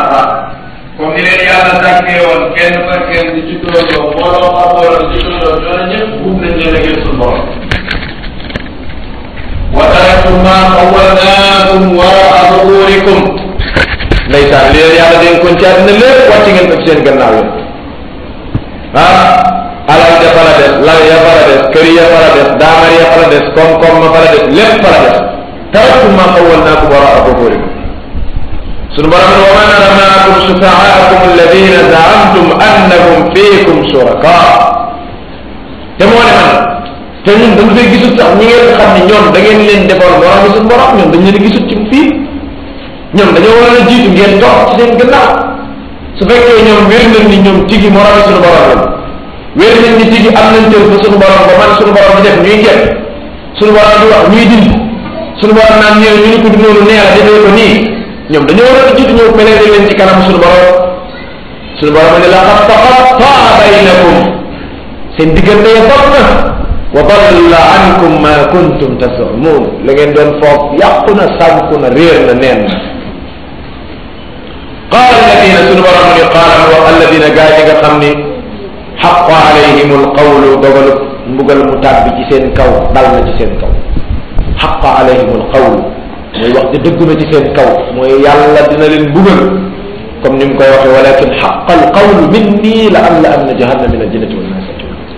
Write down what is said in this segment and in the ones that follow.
comme ni leen yàlla sàkkee woon kenn par kenn di juddoo mbooloo par mbooloo di juddoo ñoo ñëpp buub nañ leen a gën suñu borom wa taraktum ma xawalnaakum waraa zuhurikum ndeysaan li leen yàlla dénkoon ci àddina lépp wàcc ngeen ko ci seen gannaaw yi ah alal ja fa la des lal ya fa la des kër ya fa la des daamar ya fa la des koom-koom ma fa la des lépp fa la des taraktum ma xawalnaakum waraa zuhurikum sunu borom ne wa ma nara maakum sufaakum alladina zaamtum annahum fiikum shuraka te moo ne man te ñun dañu fay gisut sax ñi ngeen xam ne ñoom da ngeen leen defoon borom bi suñu borom ñoom dañ leen gisut ci fii ñoom dañoo war a jiitu ngeen toog ci seen gannaaw su fekkee ñoom wér nañ ni ñoom tigi morom bi suñu borom la wér nañ ni tigi am nañ tël fa suñu borom ba man suñu borom di def ñuy gett suñu borom di wax ñuy dindi suñu borom naan ñëw ñu ni ko du noonu nee la defee ko nii ñoom dañoo war a jiitu ñëw pénétrer leen ci kanam suñu borom suñu borom ne laqad taqattaa baynakum seen diggante ya topp na wa dalla ankum ma kuntum tazumun la ngeen doon foog yàqu na sànku na réer na neen na qaala alladina suñu borom ni qaala wax alladina gaa yi nga xam ni xaqa alayhim alqawlu dogalu mbugal mu tàbbi ci seen kaw dal na ci seen kaw xaqa alayhim alqawlu mooy wax di dëggu na ci seen kaw mooy yàlla dina leen bugal comme ni mu koy waxee walakin xaqa alqawlu minni la am la am na jahannam min aljinnati wan naas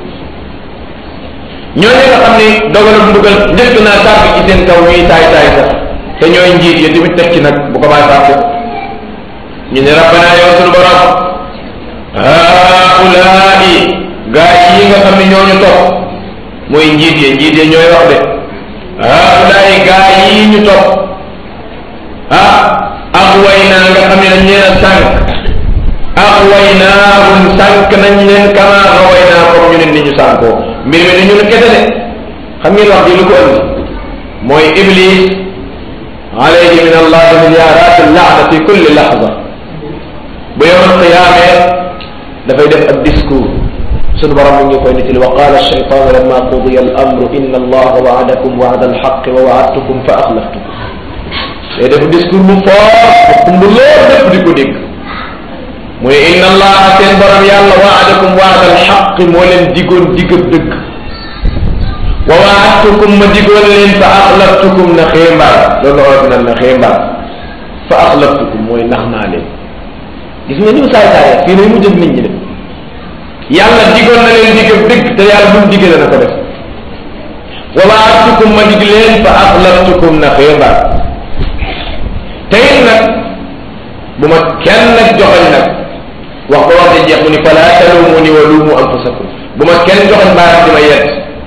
ñooñu nga xam ni dogalub mbugal njëkk naa tàbbi ci seen kaw ñuy taay taay sax te ñooy njiit yi tamit teg ci nag bu ko bàyyi fàtte ñu ne rabbana yow sunu borom haulaai gaa yi nga xam ne ñooñu topp mooy njiit yi njiit yi ñooy wax de haulaay gaa yi ñu topp ah ak way naa nga xam ne dañ leen a sànq ak way naahum sànq nañ leen kama away naa comme ñu ne ni ñu sànkoo mbir mi ni ñu ne kese de xam ngeen wax ji lu ko andi mooy iblis alayhi min allah miliyarat laana fi kulli lahza bu yowmal qiyaamee dafay def ab discours sunu borom mi ngi koy nettali wa qala alcheytan lamma qudiya al amru inna allaha waadakum waada alxaqi wa waadtukum fa axlaftukum day def discours bu fort bu xumb lool lépp di ko dégg mu ne inna allaha seen borom yàlla waadakum waada alxaqi moo leen digoon digab dëgg wa waadtukum ma digoon leen fa axlaftukum na xéembaar loolu la olof naan na xéembaar fa axlaftukum mooy nax naa leen gis nga ni mu saay saay fii ne mu jëg nit ñi de yàlla digoon na leen digab dëgg te yàlla bu mu digee dana ko def wa waadtukum ma dig leen fa axlaftukum na xéembaar te it nag bu ma kenn nag joxoñ nag wax ba wax de jeex mu ni fala talumuni wa lumu anfusakum bu ma kenn joxoñ baaraam di ma yett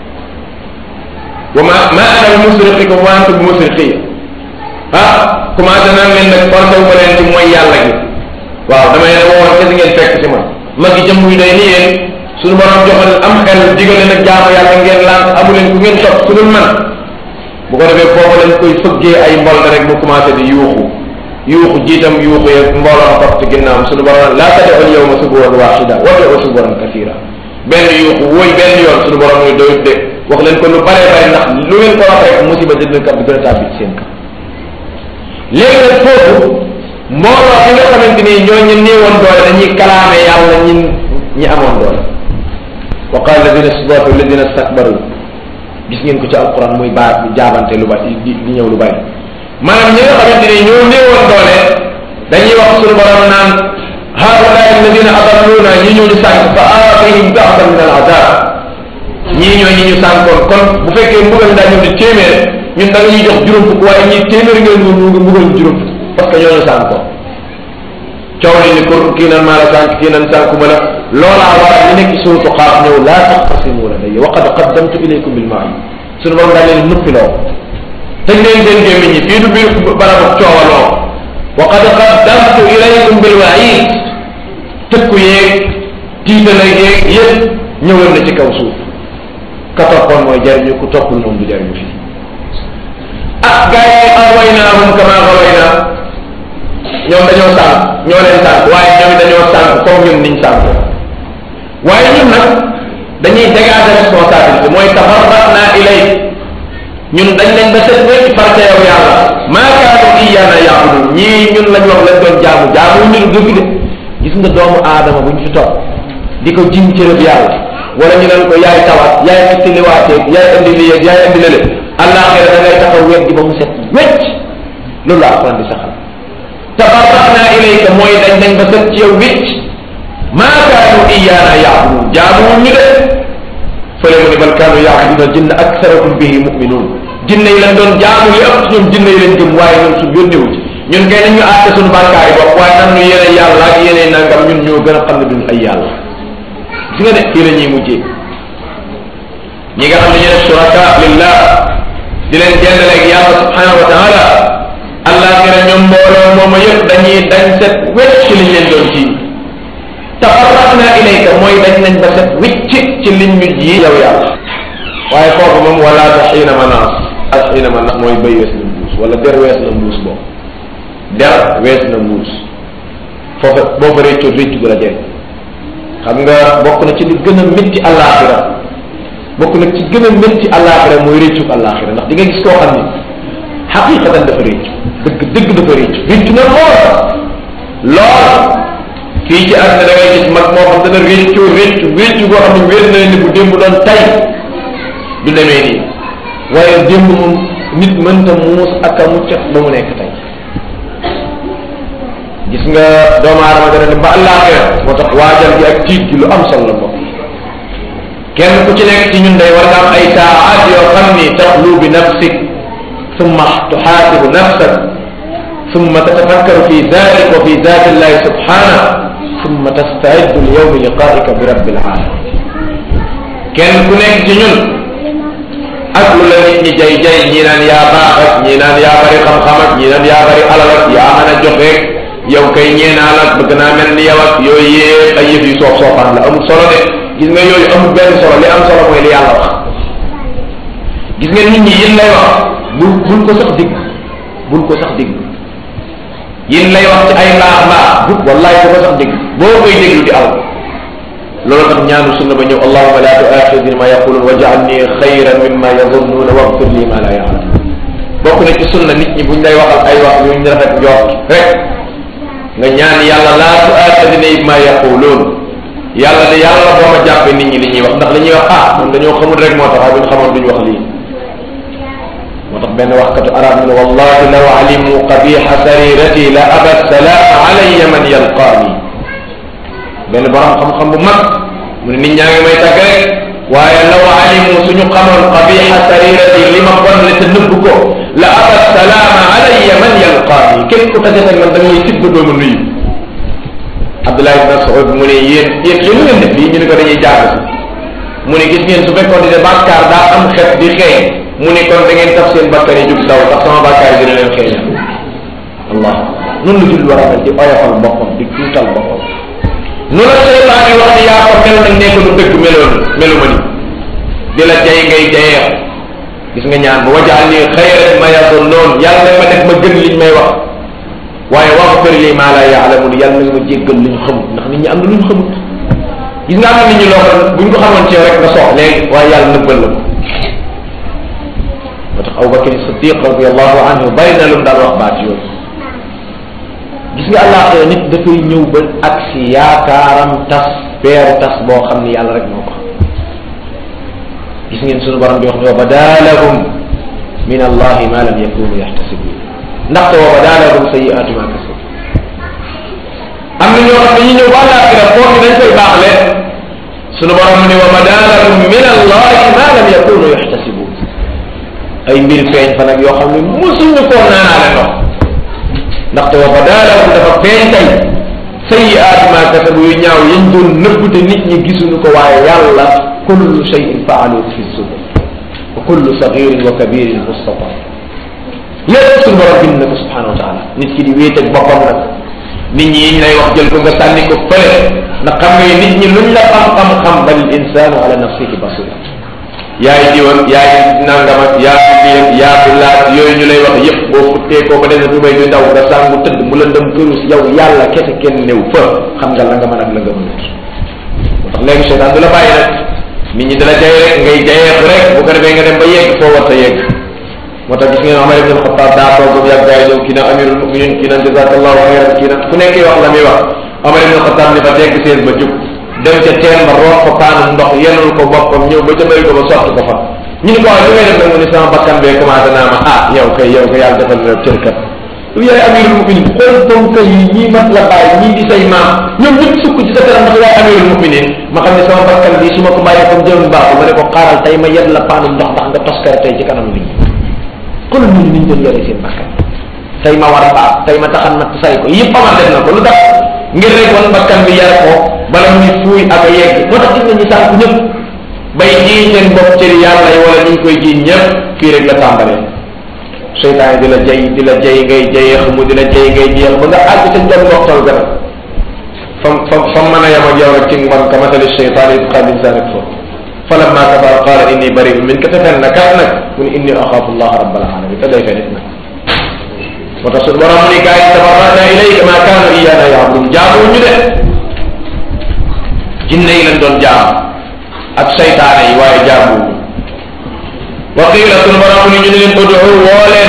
wa ma ma ana bi musrixikum wa antum bi musrixi ah commencé naan leen nag forcé wu ma leen ci mooy yàlla gi waaw damay ne woon kese ngeen fekk ci man ma gi jëm yu day ni yéen suñu borom joxoon am xel digal leen ak jaamu yàlla ngeen lànk amu leen ku ngeen topp ku dul man bu ko defee foofu lañ koy fëggee ay mbol rek mu commencé di yuuxu yuuxu jiitam yuuxu yeeg mbooloo topp ci ginnaawam suñu borom laa tad'u al-yawma suburan waxida wad'u suburan kasira benn yuuxu wóoy benn yoon suñu borom muy doyut de wax leen ko lu bare bare ndax lu ngeen ko wax rek musiba dina kat di gën a tàbbi ci seen kaw léegi nag foofu mbooloo bi nga xamante ni ñoo ñu néewoon doole dañuy kalaame yàlla ñin ñi amoon doole wa qala alladina istadaafu alladina istakbaru gis ngeen ko ci alquran muy baat bi jaabante lu bari di di ñëw lu bari maanaam ñi nga xamante ni ñoo néewoon doole dañuy wax suñu borom naan haulaai alladina adalluna ñi ñoo ñu sànq fa aatihim da'fan min al azab ñii ñoo ñi ñu sànkoon kon bu fekkee mbugal daa ñëw di téeméer ñun da nga ñuy jox juróom fukk waaye ñii téeméer ngeen ñu nga mbugal juróom fukk parce que ñoo ñu sànkoon coow li ni kur kii nan maa la sànq kii nan sànkuma la loolaa waral ñu nekk suuratu xaaf ñëw laa taxtasimu ladayya wa qad qaddamtu ilaykum bil ma'i suñu borom daa leen nuppi loo tëj leen seen gémmiñ ñi fii du biir barabu coowaloo wa qad qaddamtu ilaykum bil wa'id tëkku yeeg tiitala yeeg yëpp ñëwoon na ci kaw suuf ka toppoon mooy jariñu ku toppul moom du jariñu fii ah gars yi awaynaahum kama awayna ñoom dañoo sànq ñoo leen sànq waaye ñoom dañoo sànq comme ñun niñ sànq waaye ñun nag dañuy dégager responsabilité mooy tafarraqna ilay ñun dañ leen ba set wecc farata yow yàlla maa kaanu iyaana yaabudun ñii ñun lañ wax lañ doon jaamu jaamu ñu dëgg de gis nga doomu aadama bu ñu fi topp di ko jim cërëb yàlla wala ñu leen ko yaay tawat yaay ittiliwaateeg yaay indi lii yaay indi lële àllaaxira da ngay taxaw wet gi ba mu set wecc loolu la alquran di saxal tabarra'na ilayka mooy dañ dañ ba set ci yow wicc maa kaanu iyaana yaabudun jaamu ñu de fële mu ni bal kaanu yaabuduna jinne aksarahum bihi muminuun jinne yi lañ doon jaamu yi ëpp ñoom jinne yi lañ gëm waaye ñun suñ yónnewu ci ñun kay nañ ñu àtte suñu bàkkaay bopp waaye nan ñu yéene yàlla ak yéene nangam ñun ñoo gën a xam ne duñ ay yàlla gis nga de fii la ñuy mujjee ñi nga xam ne ñu def suraka lillah di leen jëndaleeg yàlla subhanahu wa taala àllaaxira ñoom mbooloo mooma yëpp dañuy dañ set wecc ci liñ leen doon ji tafarraqna ilayka mooy dañ nañ ba set wicc ci liñ ñu ji yow yàlla waaye foofu moom wala ta xiina manaas ak xiina manaas mooy béy wees na mbuus wala der wees na mbuus boobu der wees na mbuus foofa boo fa réccoo réccu gu la jëriñ xam nga bokk na ci li gën a métti àllaaxira bokk na ci gën a métti àllaaxira mooy réccu àllaaxira ndax di nga gis koo xam ni xaqiqatan dafa réccu dëgg dëgg dafa réccu réccu na lool lool fii ci àddina da ngay gis mag moo xam dana réccu réccu réccu goo xam ne wér na ni bu démb doon tay du demee nii waaye démb moom nit mënta muus ak a mucc ba mu nekk tey gis nga doomu aadama dana dem ba àllaaxira moo tax waajal gi ak tiit gi lu am solo la mbokk kenn ku ci nekk ci ñun day war nga am ay saaat yoo xam ni taxlu bi nafsik thumma tuxaasibu nafsak thumma tatafakkaru fi dalik wa fi dati illahi subhana thumma tastaiddu li yawmi liqaika bi rabbil alamin kenn ku nekk ci ñun ak lu la nit ñi jay jay ñii naan yaa baax ak ñii naan yaa bari xam-xam ak ñii naan yaa bari alal ak yaa mën a joxe yow kay ñeenaa la bëgg naa mel ni yow ak yooyu yëpp ay yëf yu soof soofaan la amul solo de gis nga yooyu amul benn solo li am solo mooy li yàlla wax gis nga nit ñi yin lay wax bul bul ko sax digg bul ko sax digg yin lay wax ci ay mbaax mbaax bu wallaay bu ko sax digg boo koy déglu di aw loolu tax ñaanu sunna ba ñëw allahuma la tuaxidni ma yaqulun wa jaalni xayran mimma yazunnuuna waghfir li ma la yaalam bokk na ci sunna nit ñi buñ lay waxal ay wax yuñ rafet njort rek nga ñaan yàlla laa tuaxidni ma yaqulun yàlla de yàlla boo ma jàppee nit ñi li ñuy wax ndax li ñuy wax ah man dañoo xamul rek moo tax waaye buñ xamoon duñ wax lii moo tax benn waxkatu arab ne wallahi law alimu qabiha sarirati la aba salaam alayya man yalqaani benn borom xam-xam bu mag mu ne nit ñaa ngi may tàgg rek waaye law alimu suñu xamoon qabiha sarirati li ma bon le te nëbb ko la aba salaama alayya man yalqaani képp ku tase ak man da ngay tibb doomu nuyu Abdullah ibn Mas'ud mu ne yéen yéen yéen ngeen def lii ñu ne ko dañuy jàng mu ne gis ngeen su fekkoon ne bàkkaar daa am xet di xeeñ mu ne kon da ngeen tax seen bàkkaar yi jóg daw tax sama bàkkaar yi dina leen xeeñal allah noonu la julli war a mel di oyofal boppam di tuutal boppam nu la seytaane wax ni yaa ko mel nag nekk lu dëgg meloon melu ma ni di la jay ngay jayeex gis nga ñaan ba wajaal ni xayran ma yadoon noonu yàlla ma def ma gën liñ may wax waaye waxfir li maa la yaalamun yàlla na ma jéggal li ñu xamut ndax nit ñi am na lu ñu xamut gis nga am na nit ñi loo xam buñ ko xamoon ci yow rek nga sox léegi waaye yàlla nëbbal la ko moo tax Abubakar Siddiq radiallahu anhu bari na lu mu daan wax baat yooyu gis nga àllaaxira nit dafay ñëw ba ak si yaakaaram tas peeru tas boo xam ni yàlla rek moo ko gis ngeen sunu borom bi wax ne wa badalahum min allahi ma lam yakunu yaxtasibun ndaxte wa badalahum sayiatu ma kasabu am na ñoo xam ne ñu ñëw ba àllaaxira foofu dañ koy baaxle sunu borom ne wa badalahum min allahi ma lam yakunu yaxtasibun ay mbir feeñ fa nag yoo xam ne musuñu koo naanaale ndox ndaxte wa badalahum dafa feeñ tey sayiat ma kasabu yu ñaaw yañ doon nëbb te nit ñi gisuñu ko waaye yàlla kullu cheyin faalu fi zubur wa kullu sagirin wa kabirin mustatar lépp suñu borom bind na ko subhanahu wa taala nit ki di wéet ak boppam nag nit ñi yiñ lay wax jël ko nga sànni ko fële ndax xam nga nit ñi luñ la xam-xam-xam bal insanu ala nafsihi basira yaay diwan yaay nangam ak yaa fi lii yaa fi laaj yooyu ñu lay wax yépp boo futtee koo ba dese tubay du ndaw nga sàngu tëdd mu la ndëm kërus yow yàlla kese kenn néew fa xam nga la nga mën ak la nga mënut moo tax léegi seytaan du la bàyyi nag nit ñi dala jay rek ngay jayeex rek bu ko defee nga dem ba yegg foo war ta yegg moo tax gis ngeen Omar ibn Xattaab daa toog ba mu yàgg gaay ñëw kii na amirul muminin kii na jazakallahu xayran kii na ku nekk wax la muy wax Omar ibn Xattaab ni fa tegg seen ba jub dem ca teen ba root ko paanu ndox yenul ko boppam ñëw ba ca bëri ko ba sotti ko fa ñu ni ko waaye li ngay def nag mu ni sama bakkan bee commencé naa ma ah yow kay yow kay yàlla defal na cër kat lu yaay amirul muminin xool tonka yi ñii mat la bàyyi ñii di say maam ñoom ñëpp sukk ci sa kanam ndax yaay amirul muminin ma xam ne sama bakkan bi su ma ko bàyyee comme jëm baaxu ma ne ko xaaral tey ma yet la paanu ndox ndax nga toskare tey ci kanam nit ñi kon ñun niñ doon yore seen bakkan tey ma war a baax tey ma taxan natt say ko yëpp amal def na ko lu tax ngir rek wan bakkan bi yar ko bala muy fuuy ak a yegg moo tax gis nañu sànq ñëpp bay jiiñ seen bopp cëri yàlla yi wala ñu ngi koy jiiñ ñëpp fii rek la tàmbalee seytaane di la jay di la jay ngay jayee xamu di la jay ngay jeex ba nga àgg ca njom ndoxtal gën a fam fam fam mën a yem ak yow rek ci mbon ka matali seytaan it xaal insaan ak foofu falamma kafara qaala inni bari'un minka te fen na kat nag mu ne inni axaafu allah rabbal alamin te day fen it nag moo tax suñu borom ni gars yi tabarra'na ilayka ma kaanu iyyana ya'budun jaamu ñu de jinne yi lañ doon jaam ak saytaane yi waaye jaamu wa qiila suñu borom ni ñu ne leen ud'u woo leen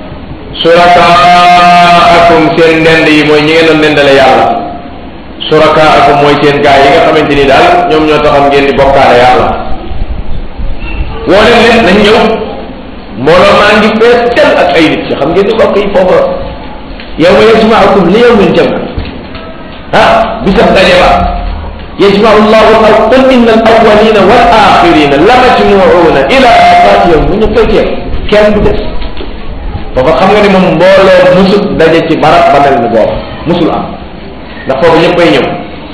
surakaakum seen ndend yi mooy ñi ngeen doon ndendale yàlla surakaakum mooy seen gaay yi nga xamante ni daal ñoom ñoo taxam ngeen di bokkaale yàlla woo leen leen nañ ñëw mbooloo maa ngi fees tel ak ay nit ci xam ngeen ni bokk yi foofa yow ma yajma'ukum li yawmin jam ah bisab daje ba yajma'u llahu al qul inna al awwalina wal axirina la majmu'una ila miqaati yawm bu ñu fekkee kenn du des foofa xam nga ni moom mbooloo musul daje ci barab ba mel ni boobu musul am ndax foofu ñëppay ñëw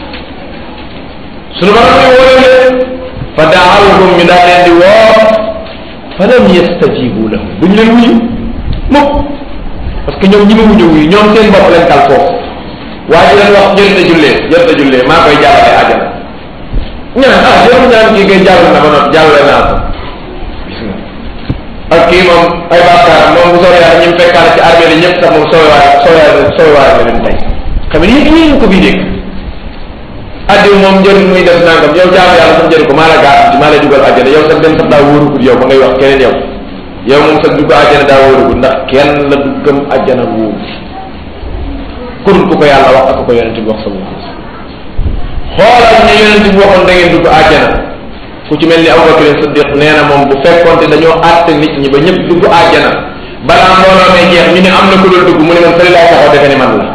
sunu borom ni woo leen fa daawahum ñu daal leen di woo fa lam yastajibu lahum duñ leen wuyu mukk parce que ñoom ñi ma wuñu wuyu ñoom seen bopp leen kal foofu waaye leen wax jërëta jullee jërëta jullee maa koy jàllale àjjana ñu ne ah jërëm ñaan kii koy jàll na ba noppi jàllale naa ko gis nga ak kii moom ay bàkkaar moom bu soobee yàlla ñu mu fekkaale ci armée li ñëpp sax moom soowaay soowaay soowaay la leen tey xam ne yéen yéen ko bii dégg addiw moom njëriñ muy def nangam yow jaamu yàlla sax njëriñ ko maa la garanti maa lay dugal àjjana yow sax dem sax daa wóorugul yow ba ngay wax keneen yow yow moom sax dugg àjjana daa wóorugul ndax kenn la duggam àjjana wóoru kurul ku ko yàlla wax ak ko yonente bi wax sallallahu alayhi wasallam xoolal ne yonente bi waxoon da ngeen dugg àjjana ku ci mel ni Abubakar Siddiq nee na moom bu fekkoonte dañoo àtte nit ñi ba ñëpp dugg àjjana balaa mbooloo may jeex ñu ne am na ku dul dugg mu ne man fële laay taxaw defe ne man la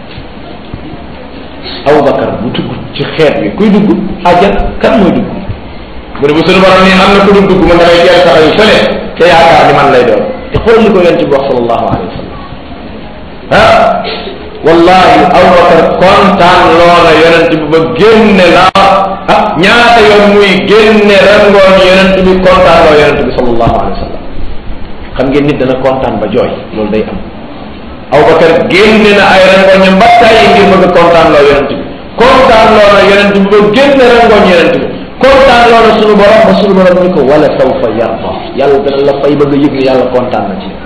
Abubakar bu dugg ci xeet bi kuy dugg àjjana kan mooy dugg mu ne bu suñu borom ni am na ku dul dugg man damay teel taxaw yu fële te yaakaar ni man lay doon te xool li ko yonent bi wax sallallahu alayhi wa sallam ah wallahi Abubakar kontaan loola yonent bi ba génne la ah ñaata yoon muy génne rangoon yonent bi kontaan loo yonent bi sallallahu alayhi wa sallam xam ngeen nit dana kontaan ba jooy loolu day am Abubakar génne na ay rangoñam ba tàyyi ngir bëgg kontaan loo yonent bi kontaan loo na yonent bi ba génne rangoñ yonent bi kontaan loo na sunu borom ba sunu borom ni ko wala sawfa yarda yàlla dana la fay bëgg a yëg ni yàlla kontaan na ci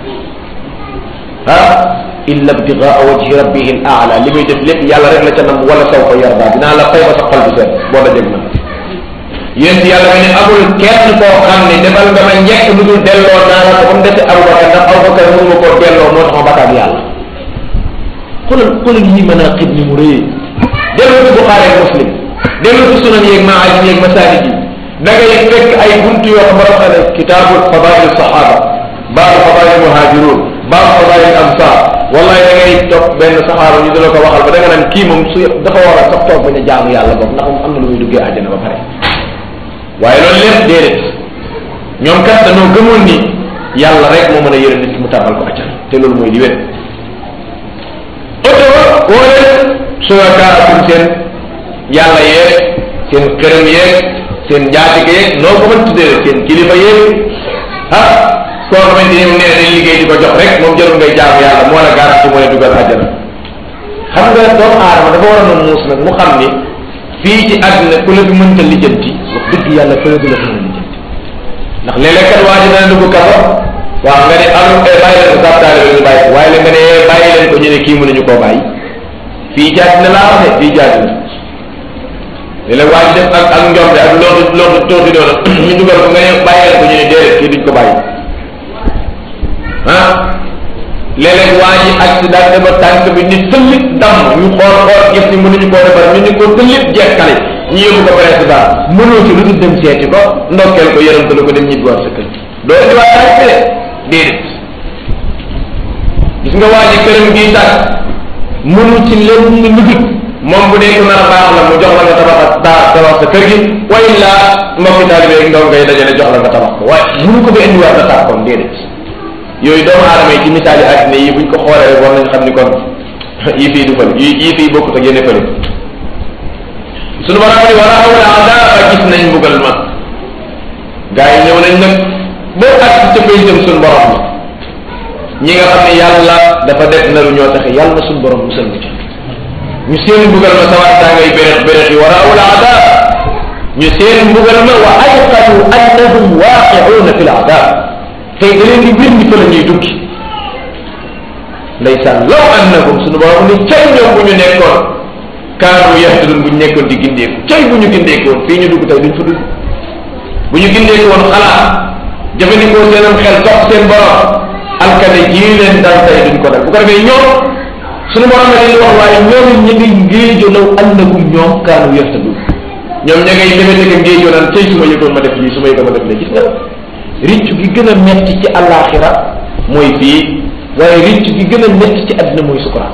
ah illa ibtigaa wajhi rabbihi al aala li muy def lépp yàlla rek la ca nam wala sawfa yarda dinaa la fay ba sa xol bi seet boo dajeg na yéen yàlla nga ne amul kenn koo xam ne defal nga ma njëkk lu dul delloo naa la ko ba mu dese Abubakar ndax Abubakar mënu ma koo delloo moo tax ma bakkaat yàlla xoolal xoolal yi mën a xib ni mu rëyee dellu ci Buxaari ak Muslim dellu ci sunan yeeg maajim yeeg masaajid yi da ngay fekk ay buntu yoo xam borom xam ne kitaabu fadail sahaba baabu fadail muhajirun baabu fadail ansar wallahi da ngay topp benn saxaaba ñu dala ko waxal ba da nga naan kii moom su dafa war a sax toog bañ a jaamu yàlla boobu ndax moom am na lu muy duggee àjjana ba pare waaye loolu lépp déedéet ñoom kat dañoo gëmoon ni yàlla rek moo mën a yërëm nit mu tàbbal ko àjjana te loolu mooy li wér oto woo leen surakaakum seen yàlla yeeg seen këram yeeg seen njaatige yeeg noo ko mën tuddee seen kilifa yeeg ah koo xamante ni nee nañ liggéey di ko jox rek moom jarul ngay jaamu yàlla moo la garanti moo la dugal àjjana xam nga doomu aadama dafa war a noon muus nag mu xam ni fii ci àdduna ku la fi mënta lijjanti wax dëgg yàlla fële du la fi mën a lijjanti ndax léeg-léeg kat waa ji dana dugg kaso waaw nga ne am bàyyi leen ko sax taalibe ñu bàyyi ko waaye la nga ne bàyyi leen ko ñu ne kii mënuñu koo bàyyi fii ci àdduna laa wax de fii ci àdduna léeg-léeg waa ji def ak ak njombe ak loolu loolu tóoti doona ñu dugal ko nga ne bàyyi leen ko ñu ne déedéet kii duñ ko bàyyi ah léeg-léeg waa ji accident ba tànk bi ni tëllit damm ñu xool xool gis ni mënuñu koo defar ñu ni ko tëllit jekkale ñu yóbbu ko président mënoo ci lu dul dem seeti ko ndokkeel ko yërëmtalu ko dem ñibbiwaat sa kër doo indiwaat tànk de déedéet gis nga waa ji këram gii tàkk mënu ci lenn lu dul moom bu dee ko nar a baax la mu jox la nga tabax daa tabax sa kër gi wa illa mbokki taalibe ak ndaw ngay dajale jox la nga tabax ko waaye mënu ko ba indiwaat na tàkk kon déedéet yooyu doomu aadama yi ci misaali àddina yi buñ ko xoolee rek war nañ xam ni kon yi fii du fële yi yi fii bokkut ak yene fële sunu borom ni wala awla adaaba gis nañ mbugal ma gaa yi ñëw nañ nag boo ak ca pénjam sunu borom ñi nga xam ne yàlla dafa def na lu ñoo taxe yàlla na sunu borom musal na ci ñu seen mbugal ma sawaat daa ngay bérex bérex yi wala awla adaab ñu seen mbugal ma wa ayqatu annahum waaqiuuna fi l adaab tey da leen di bir ni fa la ñuy duggi ndeysaan law annahum sunu borom ni cay ñoom bu ñu nekkoon kaanu yahtadun bu ñu nekkoon di gindeeku cay bu ñu gindeekoon fii ñu dugg tey duñ fa dugg bu ñu gindeeku woon xalaat jëfandikoo seenam xel topp seen borom alkade jii leen dal tey duñ ko dal bu ko defee ñoom sunu borom la leen wax waaye ñoom ñu ngi ngéejo law annahum ñoom kaanu yahtadun ñoom ña ngay demete ka ngéejoo naan cay su ma yëgoon ma def lii su ma yëgoon ma def lii gis nga riccu gi gën a metti ci àllaaxira mooy fii waaye riccu gi gën a metti ci àddina mooy sukuraat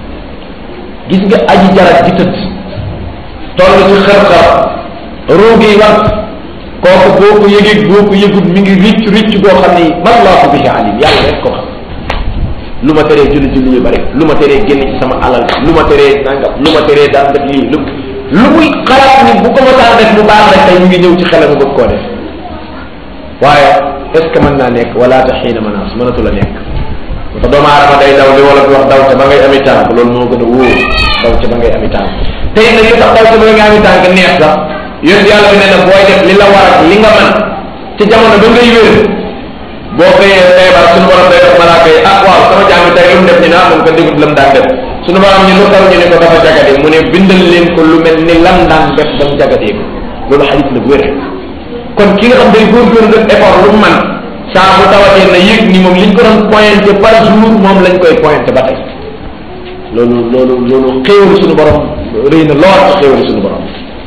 gis nga aji jarat gi tëdd toll ci xër-xër ruugi wat kooku boo ko yëgee boo ko yëgut mi ngi riccu riccu boo xam ni wallaahu bihi alim yàlla rek ko xam lu ma teree julli julli yu bari lu ma teree génn ci sama alal lu ma teree nangam lu ma teree daan def lii lu lu muy xalaat ni bu ko ma daan def mu baax rek tey mu ngi ñëw ci xelam bëgg koo def waaye est ce que mën naa nekk wala ta xiina manaas mënatu la nekk te doomu aadama day daw li wala di wax daw ca ba ngay ami tànk loolu moo gën a wóor daw ca ba ngay ami tànk tey nag li tax daw ca ba ngay ami tànk neex sax yéen yàlla bi nee na booy def li la war ak li nga man ci jamono ba ngay wér boo xëyee feebar suñu borom day def malaaka yi ah waaw sama jaam bi tey lu mu def ñu ne ah moom ko déggut lam daan def suñu borom ñu lu taw ñu ne ko dafa jagade mu ne bindal leen ko lu mel ni lam daan def ba mu jagadee ko loolu xadis la bu wér kon ki nga xam day góorgóorlu def effort lu mu man saa bu tawatee na yëg ni moom liñ ko doon pointé par jour moom lañ koy pointé ba tey loolu loolu loolu xéewalu suñu borom rëy na lool ci xéewalu suñu borom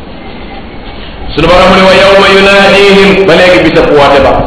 suñu borom ne wa yawma yunaadihim ba léegi bisa woote ba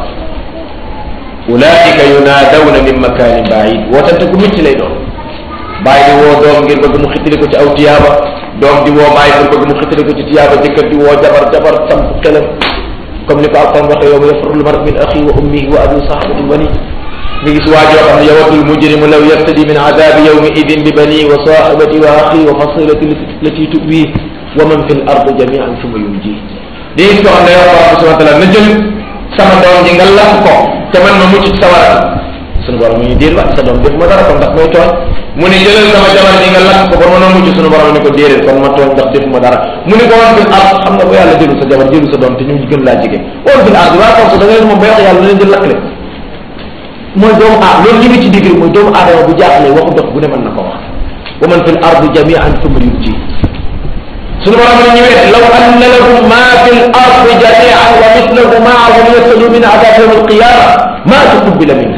ulaika yunaadawna min makanin baid wootante ku métti lay doon bàyyi di woo doom ngir bëgg mu xittali ko ci aw tiyaaba doom di woo bàyyi ngir bëgg mu xittali ko ci tiyaaba jëkkër di woo jabar jabar samp xelam comme ni ko alquran waxee yowma yafru lmar min axi wa ummihi wa abi sahabati bani nga gis waa joo xam ne yawadul mujrimu law yaftadi min adabi yawmi idin bi bani wa sahibati wa axi wa fasilati lati tuwi wa man fi l ard jamian suma yunji di gis koo xam ne yow Allah subhanahu wa taala na jël sama doom ji nga lakk ko te man ma mucc ci sawara sunu borom mu ñu déer wa sa doom def ma dara kon ndax may tooñ mu ne jëlal sama jabar ji nga lakk ko ba mën a mucc sunu borom ni ko déedéet kon ma tooñ ndax def ma dara mu ne ko woon fil ard xam nga bu yàlla jëlu sa jabar jëlu sa doom te ñu gën laa jege woon fil ard waa force da ngay moom ba wax yàlla leen di lakk le mooy doomu aad loolu li nga ci digg mooy doomu aadama bu jaaxlee waxu dox bu ne mën na ko wax wa man fil ard jamian thumma yunji sunu borom ne ñu wet law anna lahum ma fil ard jamian wa mislahu maahu liyaftalu min adab yawm alqiyama ma tuqbila minhu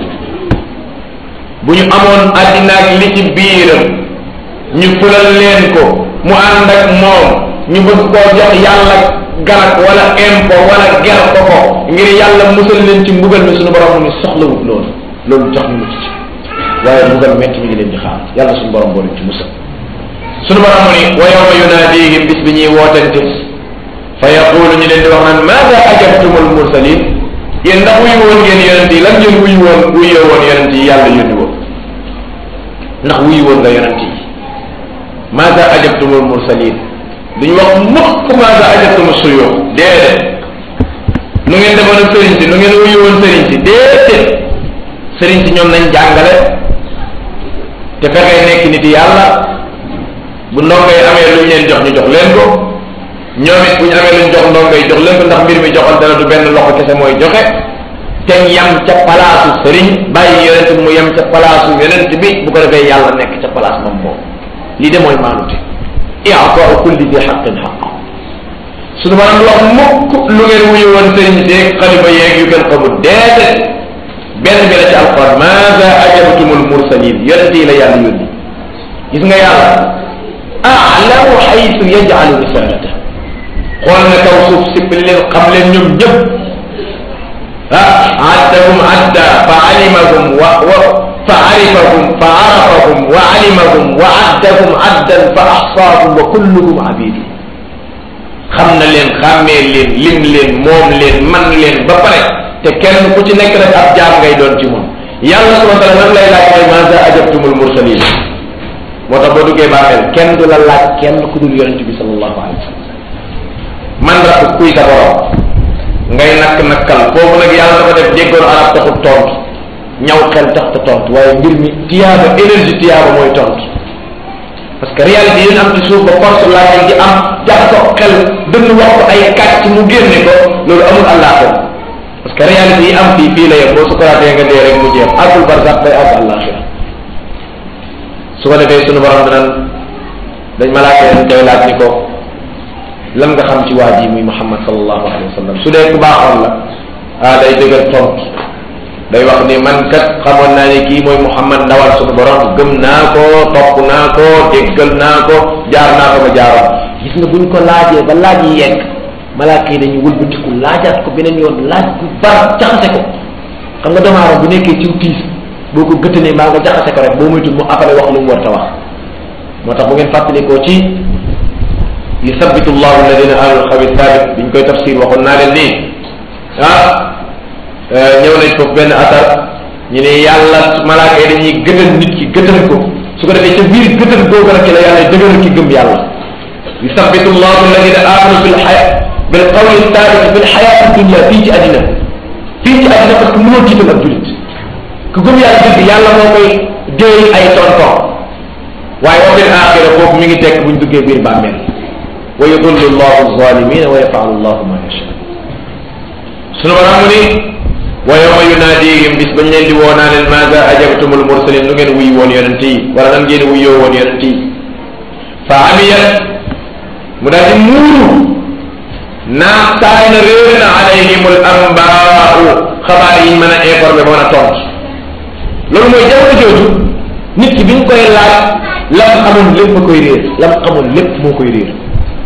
bu ñu amoon àddina ak li ci biiram ñu fulal leen ko mu ànd ak moom ñu bëgg koo jox yàlla garak wala impôt wala ger ko ko ngir yàlla musal leen ci mbugal mi suñu borom ni soxlawut loolu loolu tax ñu mucc ci waaye mbugal metti mi ngi leen di xaar yàlla suñu borom boo leen ci musal suñu borom ni wa yawma yunaadihim bis bi ñuy wootante fa yaqulu ñu leen di wax naan maada ajabtumul mursalin yéen ndax wuyu woon ngeen yonent yi lan ngeen wuyu woon wuyoo woon yonent yi yàlla yónni woon ndax wuyu woon nga yonent yi maada ajabtumul mursalin duñu wax mukk maada ajabtum suyoo déedéet nu ngeen defoon ak sëriñ si nu ngeen wuyu woon sëriñ si déedéet sëriñ si ñoom nañ jàngale te fexee nekk nit yàlla bu ndongoy amee lu ñu leen jox ñu jox leen ko ñoom it bu ñu amee lu ñu jox ndongoy jox leen ko ndax mbir mi joxante la du benn loxo kese mooy joxe te yam ca palaasu sëriñ bàyyi yonent mu yam ca palaasu yonent bi bu ko defee yàlla nekk ca palaas moom moom lii de mooy maanute i'taa'u kulli di xaqin xaq suñu maanaam wax mukk lu ngeen wuyu woon sëriñ seeg xalifa yeeg yu kenn xamul déedéet benn bi la ci alquran maada ajabtumul mursalin yonente yi la yàlla yónni gis nga yàlla alamu xaytu yajalu risalata xool na kaw suuf sippali leen xam leen ñoom ñëpp ah addahum adda fa alimahum wa wa fa arifahum fa arafahum wa alimahum wa addahum addan fa axsaahum wa kulluhum abidu xam na leen xàmmee leen lim leen moom leen man leen ba pare te kenn ku ci nekk rek ab jaam ngay doon ci moom yàlla subhanahu wa taala lan lay laaj mooy maza ajabtumul mursalin moo tax boo duggee bàmmeel kenn du la laaj kenn ku dul yonent bi sallallahu alayhi wa sallam man rakk kuy sa borom ngay nakk nakkal foofu nag yàlla dafa def déggoon arab taxut tontu ñaw xel tax ta tontu waaye mbir mi tiyaaba énergie tiyaaba mooy tontu parce que réalité yi am ci suuf ba force laa di am jaxasoo xel dënn wax ko ay kàcc mu génne ko loolu amul àllaaxira parce que réalité yi am fii fii la yem boo sukuraatee nga dee rek mu jeex àggul barzaq day àgg àllaaxira su ko defee sunu borom danañ dañ malaaka dañ koy laaj ni ko lan nga xam ci waa ji muy Muhammad sallallahu alayhi wa sallam su dee ku baaxoon la ah day dëgër tontu day wax ni man kat xamoon naa ne kii mooy Muhammad ndawal sunu borom gëm naa ko topp naa ko déggal naa ko jaar naa ko ba jaaroon gis nga buñ ko laajee ba laaj yi yegg malaaka yi dañuy wëlbatiku laajaat ko beneen yoon laaj bu bar jaxase ko xam nga doomu aadama bu nekkee ciw tiis boo ko gëttanee mbaa nga jaxase ko rek boo moytul mu appale wax lu mu war ta wax moo tax bu ngeen fàttalikoo ci yuthabitu llahu alladina amanu xawi thabit biñ koy tafsir waxoon naa leen nii ah ñëw nañ foofu benn atar ñu ne yàlla malaaka yi dañuy gëtal nit ki gëtal ko su ko defee ca biir gëtal googu nag ci la yàlla dëgëral ki gëm yàlla yuthabitu llahu alladina amanu bil xaya bil qawli thabit bil xayaati dunia fii ci àddina fii ci àddina parce que mënoo tiital ab julit ku gëm yàlla dëgg yàlla moo koy déey ay tonton waaye wa fil axira foofu mi ngi tekk buñ duggee biir bàmmeel wa yudullu llahu zalimina wa yafalu llahu ma yacha sunu borom mu ni wa yawma yunaadihim bis bañ leen di woo naa leen maada ajabtumul mursalin lu ngeen wuy woon yonent yi wala nan ngeen wuyoo woon yonent yi fa amiyat mu daal di muuru naaf taay na réer na alayhimul ambaau xabaar yi mën a informé ba mën a tontu loolu mooy jamono jooju nit ki bi ñu koy laaj lam xamoon lépp ma koy réer lam xamoon lépp moo koy réer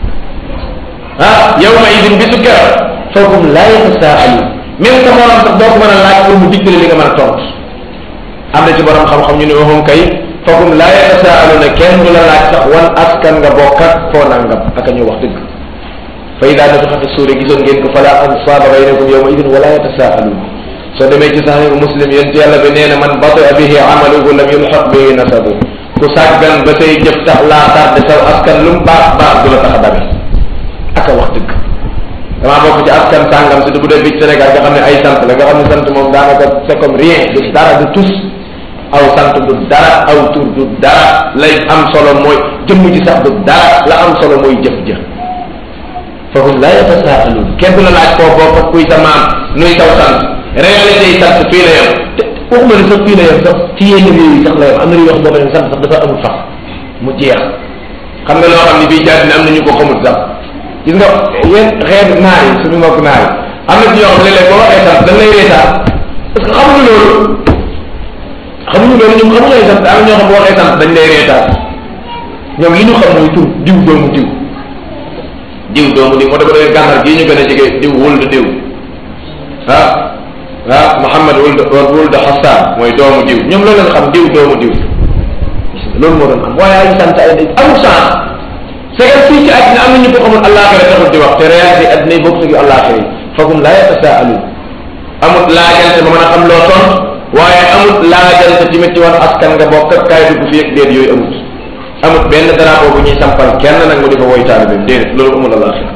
ah yawma idin bisu keroog foofu laa yatasaalu même sa morom sax doo ko mën a laaj pour mu dikkale li nga mën a tontu am na ci borom xam-xam ñu ne waxum kay foofu laa yatasaalu ne kenn du la laaj sax wan askan nga bokk ak foo nangam ak a ñu wax dëgg fa ida nafixat suure gisoon ngeen ko fala ansaaba baynakum yawma idin wala yatasaaluun soo demee ci saxiixu muslim yéen ci yàlla bi nee na man bataa bihi amaluhu lam yulxaq bihi nasabu ku sàggan ba say jëf tax laa tardé saw askan lu mu baax baax du la tax a dabe ak a wax dëgg damaa bokk ci askan sàngam si du bu dee fii Sénégal nga xam ne ay sant la nga xam ne sant moom daanaka c'est comme rien du dara du tus aw sant du dara aw tur du dara lay am solo mooy jëmm ji sax du dara la am solo mooy jëf jëf fahum la yatasaaluun kenn du la laaj koo bokk kuy sa maam nuy taw sant réalité yi sant fii la yem te waxuma ne sax fii la yem sax ci yenn réew yi sax la yem am na réew yoo xam boo ko leen sant sax dafa amul fax mu jeex xam nga loo xam ne bii jaati ne am na ñu ko xamul sax gis nga yéen xeet naar yi suñu mbokk naar yi am na ci ñoo xam ne léeg-léeg boo waxee sant dañ lay reetaan parce que xamuñu loolu xamuñu loolu ñoom xamuñu ay sant am na ñoo xam boo waxee sant dañ lay reetaan ñoom li ñu xam mooy tur diw doomu diw diw doomu diw moo tax ba dee gànnaar gii ñu gën a jege diw wul diw ah ah Muhammad wul wul de Hassan mooy doomu diw ñoom loolu lañ xam diw doomu diw loolu moo doon am waaye ay sant ay amul sens c'est que fii ci àddina am na ñu ko xamul àllaaxira taxul di wax te réalité àddina yi bokk ak àllaaxira yi foofu laa yatasaaluun amut laajante ba mën a xam loo tont waaye amut laajante tamit ci wax askan nga bokk ak kaay dugg fii ak déet yooyu amut amut benn drapeau bu ñuy sampal kenn nag mu di ko woy taalibeem déedéet loolu amul àllaaxira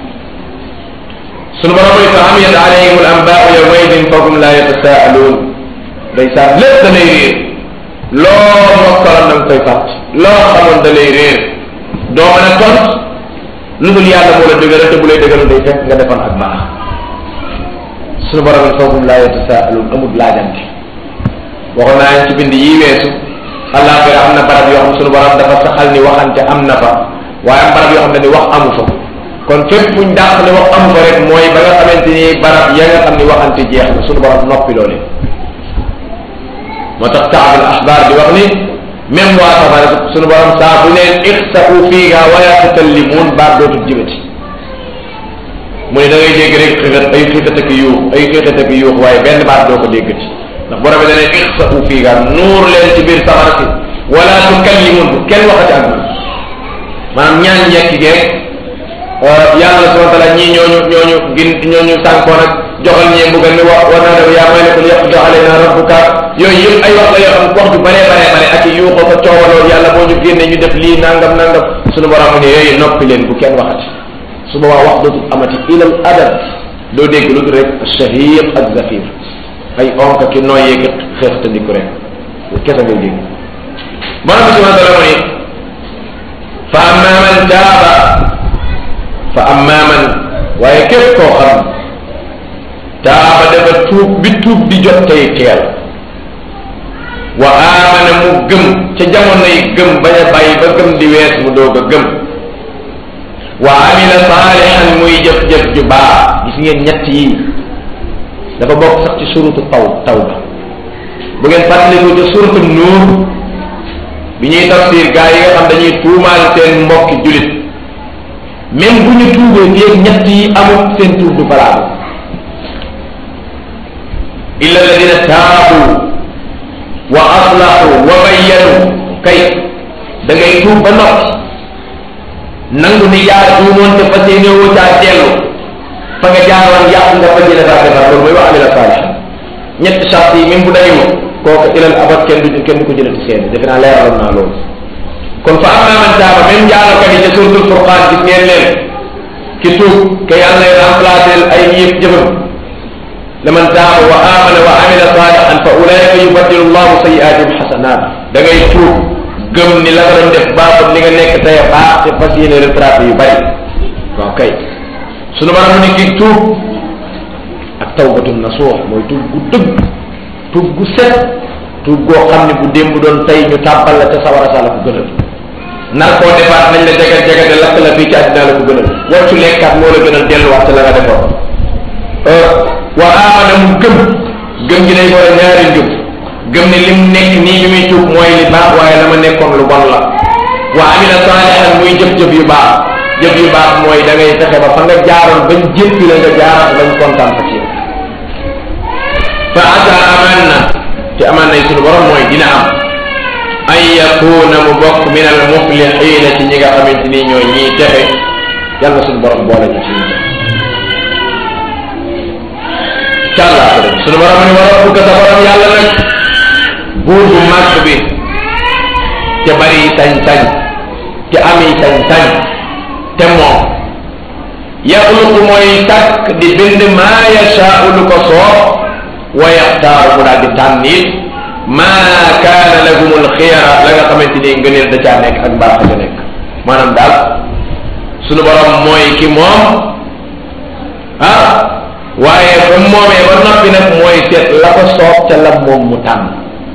sunu borom mooy fa amiyat alayhim al anbaau yawma idin fahum laa yatasaaluun day saa lépp da lay réer loo mokkaloon da nga koy fàtt loo xamoon da lay réer doo mën a tont lu dul yàlla moo la dëgëral te bu lay dëgëral day fekk nga defoon ak baax sunu borom ne fahum laa yatasaaluun amul laajante waxoon naa leen ci bind yi weesu àllaaxira am na barab yoo xam sunu borom dafa saxal ni waxante am na fa waaye am barab yoo xam ne ni wax amu fa kon fépp fuñ dàq ne wax amu fa rek mooy ba nga xamante ni barab ya nga xam ni waxante jeex na sunu borom noppi loole moo tax kaabul axbaar di wax ni même waa safara suñu borom saa bu leen ixsau fiiha wala tukallimuun baat dootul jibati mu ne da ngay dégg rek xixat ay xixat ak yuux ay xixat ak yuux waaye benn baat doo ko déggati ndax borom bi dana ixsau fiiha nuur leen ci biir safara si wala tukallimuun bu kenn waxati ak man maanaam ñaan njekk geeg yàlla subhanahu wa taala ñii ñooñu ñooñu gin ñooñu sànkoon ak joxal ñee mbugal mi wax war naa def yaa may nekul yàq joxale naa rabbuka yooyu yëpp ay wax la yoo xam wax ju bare bare bare ak yuuxoo ko coowaloo yàlla moo ñu génne ñu def lii nangam nangam suñu borom mu ne yooyu noppi leen bu kenn waxati su boobaa wax dootul amati ilal adab doo dégg lu dul rek shahiq ak zafir ay onk ki nooyee ki xeex te ndikku rek kese ngay dégg borom bi subhanahu wa taala mu ne fa amma man taaba fa amma man waaye képp koo xam taaba dafa tuub bi tuub di jot tey teel wa aamana mu gëm ca jamono yi gëm bañ a bàyyi ba gëm di wees mu doog a gëm wa amila saalihan muy jëf-jëf ju baax gis ngeen ñett yi dafa bokk sax ci surutu taw taw ba bu ngeen fàttaliku ci surutu nuur bi ñuy tafsir gaa yi nga xam dañuy tuumaal seen mbokki julit même bu ñu tuubee fii ñett yi amul seen tuub du valable illa alladina taabu wa aslahu wa bayyanu kay da ngay tuub ba noppi nangu ni yaa tuumoon te fas yéene woo caa dellu fa nga jaaroon yàq nga fas yéene daa defar loolu mooy wax amila saalih ñetti charte yi même bu dañu kooku ilal abad kenn du kenn du ko jëlati seen defe naa leeraloon naa loolu kon fa amma man taaba même jaalokat yi ca suratul furqaan gis ngeen leen ki tuub ke yàlla lay remplacer ay yëpp jëfam laman taaba wa amana wa amila salihan fa ulaika yubaddilu llahu sayiatihim xasanat da ngay tuub gëm ni la nga doon def baaxut li nga nekk tey baax te fas yéene retraité yu bari waaw kay sunu borom ni ki tuub ak tawbatun nasuux mooy tuub gu dëgg tuub gu set tuub goo xam ne bu démb doon tey ñu tàbbal la ca sawara sa la ko gënal nar koo defaat nañ la jagat jagate lakk la fii ci àddina la ko gënal wàccu lekkaat moo la gënal delluwaat ca la nga defoon wa amana mu gëm gëm gi day boole ñaari njub gëm ne lim nekk nii bi muy tuub mooy li baax waaye la ma nekkoon lu bon la wa amila saalihan muy jëf-jëf yu baax jëf yu baax mooy da ngay fexe ba fa nga jaaroon bañ jéppi la nga jaaraat bañ kontaan fa ci fa asa aman na te aman nay sunu borom mooy dina am an yakuna mu bokk min al muflixina ci ñi nga xamante ni ñooy ñiy texe yàlla sunu borom boole ñu ci ñi càllaa ko dem sunu borom ni wa rabbuka sa borom yàlla nag buur bu màgg bi te bari sañ-sañ te ami sañ-sañ te moom yaxluqu mooy tàkk di bind maa yashaau lu ko soob wa yaxtaaru mu daal di tànn it maa kaana lahumul xiyara la nga xamante ni ngëneel da caa nekk ak mbaax ca nekk maanaam daal sunu borom mooy ki moom ah waaye ba moomee ba noppi nag mooy seet la ko soob ca la moom mu tànn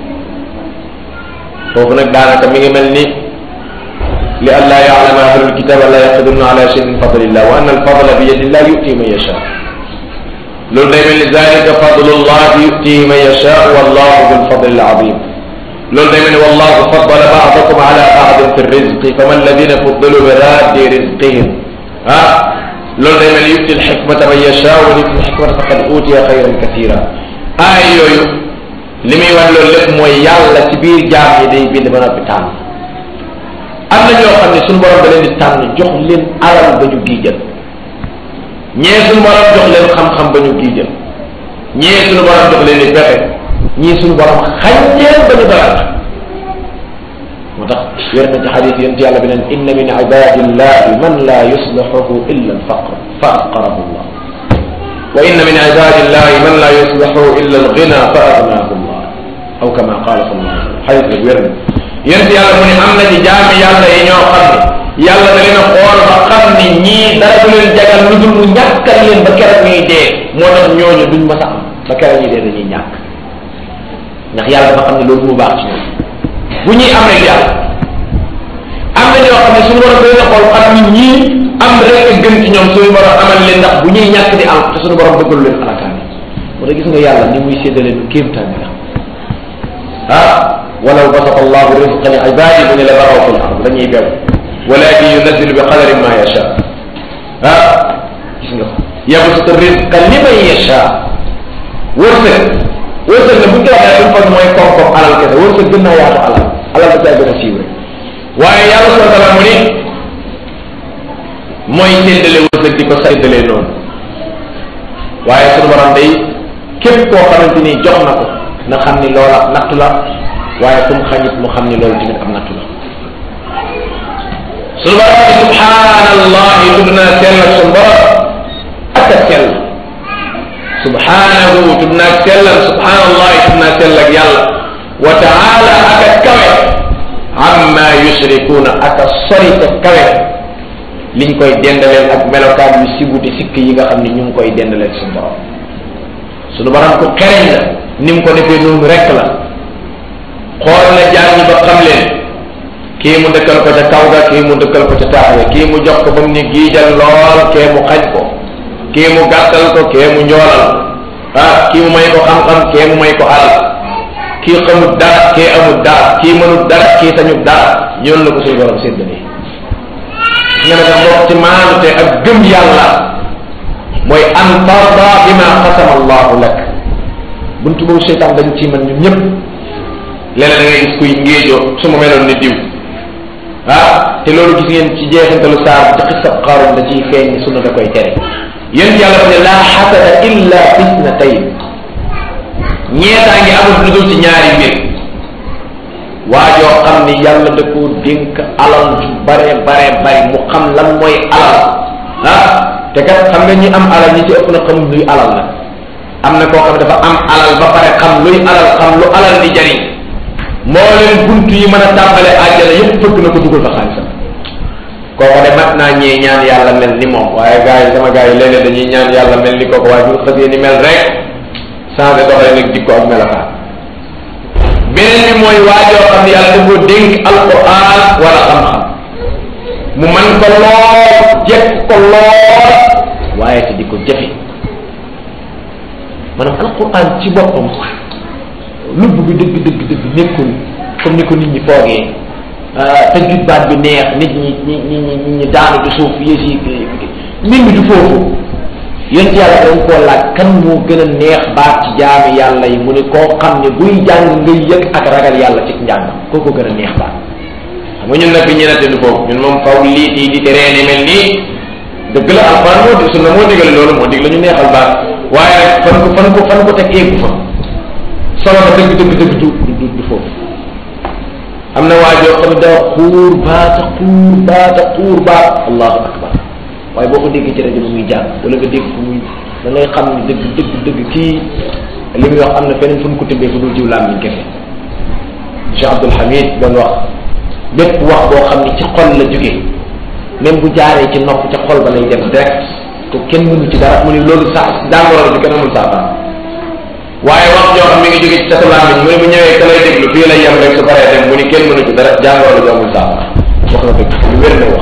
foofu nag daanaka mi ngi mel ni li an laa yaalama ahlul kitab an laa yaqdiruna ala shay min fadlillah wa anna alfadla bi yadillah yuti man yasha loolu day mel ni zalika fadlullah yutihi man yasha wallahu dul fadli alazim loolu day mel ni wallahu faddala ba'dakum ala ba'din fi rizqi fama alladina fuddilu bi raddi rizqihim ah loolu day mel ni yuti alxikmata man yasha wa yuti alxikmata faqad utiya xayran kathira aay yooyu li muy wax loolu lépp mooy yàlla ci biir jaam yi day bind ba noppi tànn am na ñoo xam ne suñu borom da leen di tànn jox leen alal ba ñu giijal ñee suñu borom jox leen xam-xam ba ñu giijal ñee suñu borom jox leen di pexe ñii suñu borom xañ leen ba ñu doyal moo tax wér na ci xadis yonent yàlla bi neen inna min ibadillahi man la yuslihuhu illa alfaqr fa afqarahu llah wa inna min ibadillahi man la yuslihu illa alghina fa aghnaahu llah aw kama qala sallallahu alayhi wa sallam xadis rek wér na yént yàlla mu ne am na ci jaami yàlla yi ñoo xam ne yàlla da leen a xool ba xam ne ñii dara du leen jagal lu dul mu ñàkkal leen ba keroog ñuy dee moo tax ñooñu duñ ma sax ba keroog ñuy dee dañuy ñàkk ndax yàlla dafa xam ne loolu mu baax ci ñoom bu ñuy am rek yàlla am na ñoo xam ne suñu borom da leen a xool xam ni ñii am rek a gën ci ñoom suñu borom amal leen ndax bu ñuy ñàkk di am te suñu borom bëggalu leen alakaan moo tax gis nga yàlla ni muy séddale lu kéemtaan la ah walaw basata allahu risqa li ibadi mu ne la baraw fi l ard dañuy bew walakin yunazilu bi qadari ma yacha ah gis nga yabsutu risqa liman yacha wërsëg wërsëg ne bu ñu ko waxee duñ foog mooy koom-koom alal kese wërsëg gën naa yaatu alal alal da caa gën a siiw rek waaye yàlla subhanahu wa taala mu ni mooy séddale wërsëg di ko séddalee noonu waaye sunu borom day képp koo xamante ni jox na ko na xam ni loola nattu la waaye fu mu xañit mu xam ni loolu tamit am nattu la sunu borom ni subhanallahi tudd naa sell ak sunu borom ak a sell subhanahu tudd naa sellal subhanallahi tudd naa sell ak yàlla wa taala ak a kawe amma yushrikuuna ak a sori te kawe liñ koy dendaleel ak melokaan yu sibuti sikk yi nga xam ne ñu ngi koy dendaleel suñu borom suñu borom ku xereñ la ni mu ko defee noonu rek la xool na jaam ñi ba xam leen kii mu dëkkal ko ca kaw ga kii mu dëkkal ko ca taax ga kii mu jox ko ba mu ni giijal lool kee mu xaj ko kii mu gàttal ko kee mu njoolal ah kii mu may ko xam-xam kee mu may ko alal kii xamut dara kee amut dara kii mënut dara kii sañut dara yoon la ko suñu borom séddalee nga ne nag mbokk ci maanute ak gëm yàlla mooy an tarda bima qasama allahu lak buntu boobu seytaan dañ ci mën ñun ñëpp léeg-léeg da ngay gis kuy ngéejoo su ma meloon ni diw ah te loolu gis ngeen ci jeexintalu saar ci xisab xaarum da ciy feeñ ni sunna da koy tere yéen yàlla fa ne laa xasada illa fisnatayn ñeetaa ngi amul lu dul ci ñaari mbir waajoo xam ni yàlla da koo dénk alal ju bare bare bare mu xam lan mooy alal ah te kat xam nga ñi am alal ñi ci ëpp na xamul luy alal la am na koo xam ne dafa am alal ba pare xam luy alal xam lu alal di jariñ moo leen bunt yi mën a tàmbale àjjana yépp fëgg na ko dugal fa xaalisam kooku de mat naa ñee ñaan yàlla mel ni moom waaye gars yi sama gars yi léeg-léeg dañuy ñaan yàlla mel ni kooku waaye bu xësee ni mel rek changé doxee nag jikko ak melokaan beneen bi mooy waajoo xam ne yàlla da koo dénk alquran wala xam-xam mu man ko lool jekk ko lool waaye te di ko jëfe maanaam alquran ci boppam lubb bi dëgg dëgg dëgg nekkul comme ni ko nit ñi foogee tëjut baat bi neex nit ñi ñi ñi ñi ñi daanu ci suuf yées yi mbir mi du foofu yonent yàlla dañ koo laaj kan moo gën a neex baat ci jaami yàlla yi mu ne koo xam ne buy jàng ngay yëg ak ragal yàlla ci njàng koo ko gën a neex baat xam nga ñun nag bi ñenante du foofu ñun moom faw lii tii di te reeni mel nii dëgg la alxuraan moo di sunna moo digal loolu moo dig la ñu neexal baat waaye rek fan ko fan ko fan ko teg eegu fa solo ba dëgg dëgg dëgg du du du foofu am na waa joo xam ne daa xuur baata xuur baata xuur baat allahu akbar waaye boo ko déggee ci rajo bi muy jàng wala nga dégg ko muy da ngay xam ne dëgg dëgg dëgg kii li muy wax am na feneen fu mu ko tibbee fu dul jiw làmmiñ kese Cheikh Abdul Hamid doon wax bépp wax boo xam ne ci xol la jóge même bu jaaree ci nopp ca xol ba lay dem direct ko kenn mënu ci dara mu ne loolu sax jàngoro bi kenn amul saafara waaye wax joo xam mi ngi jóge ci sa làmmiñ mu ne bu ñëwee ka lay déglu fii lay yem rek su paree dem mu ni kenn mënu ci dara jàngoro bi amul saafara wax na dëgg lu wér na wax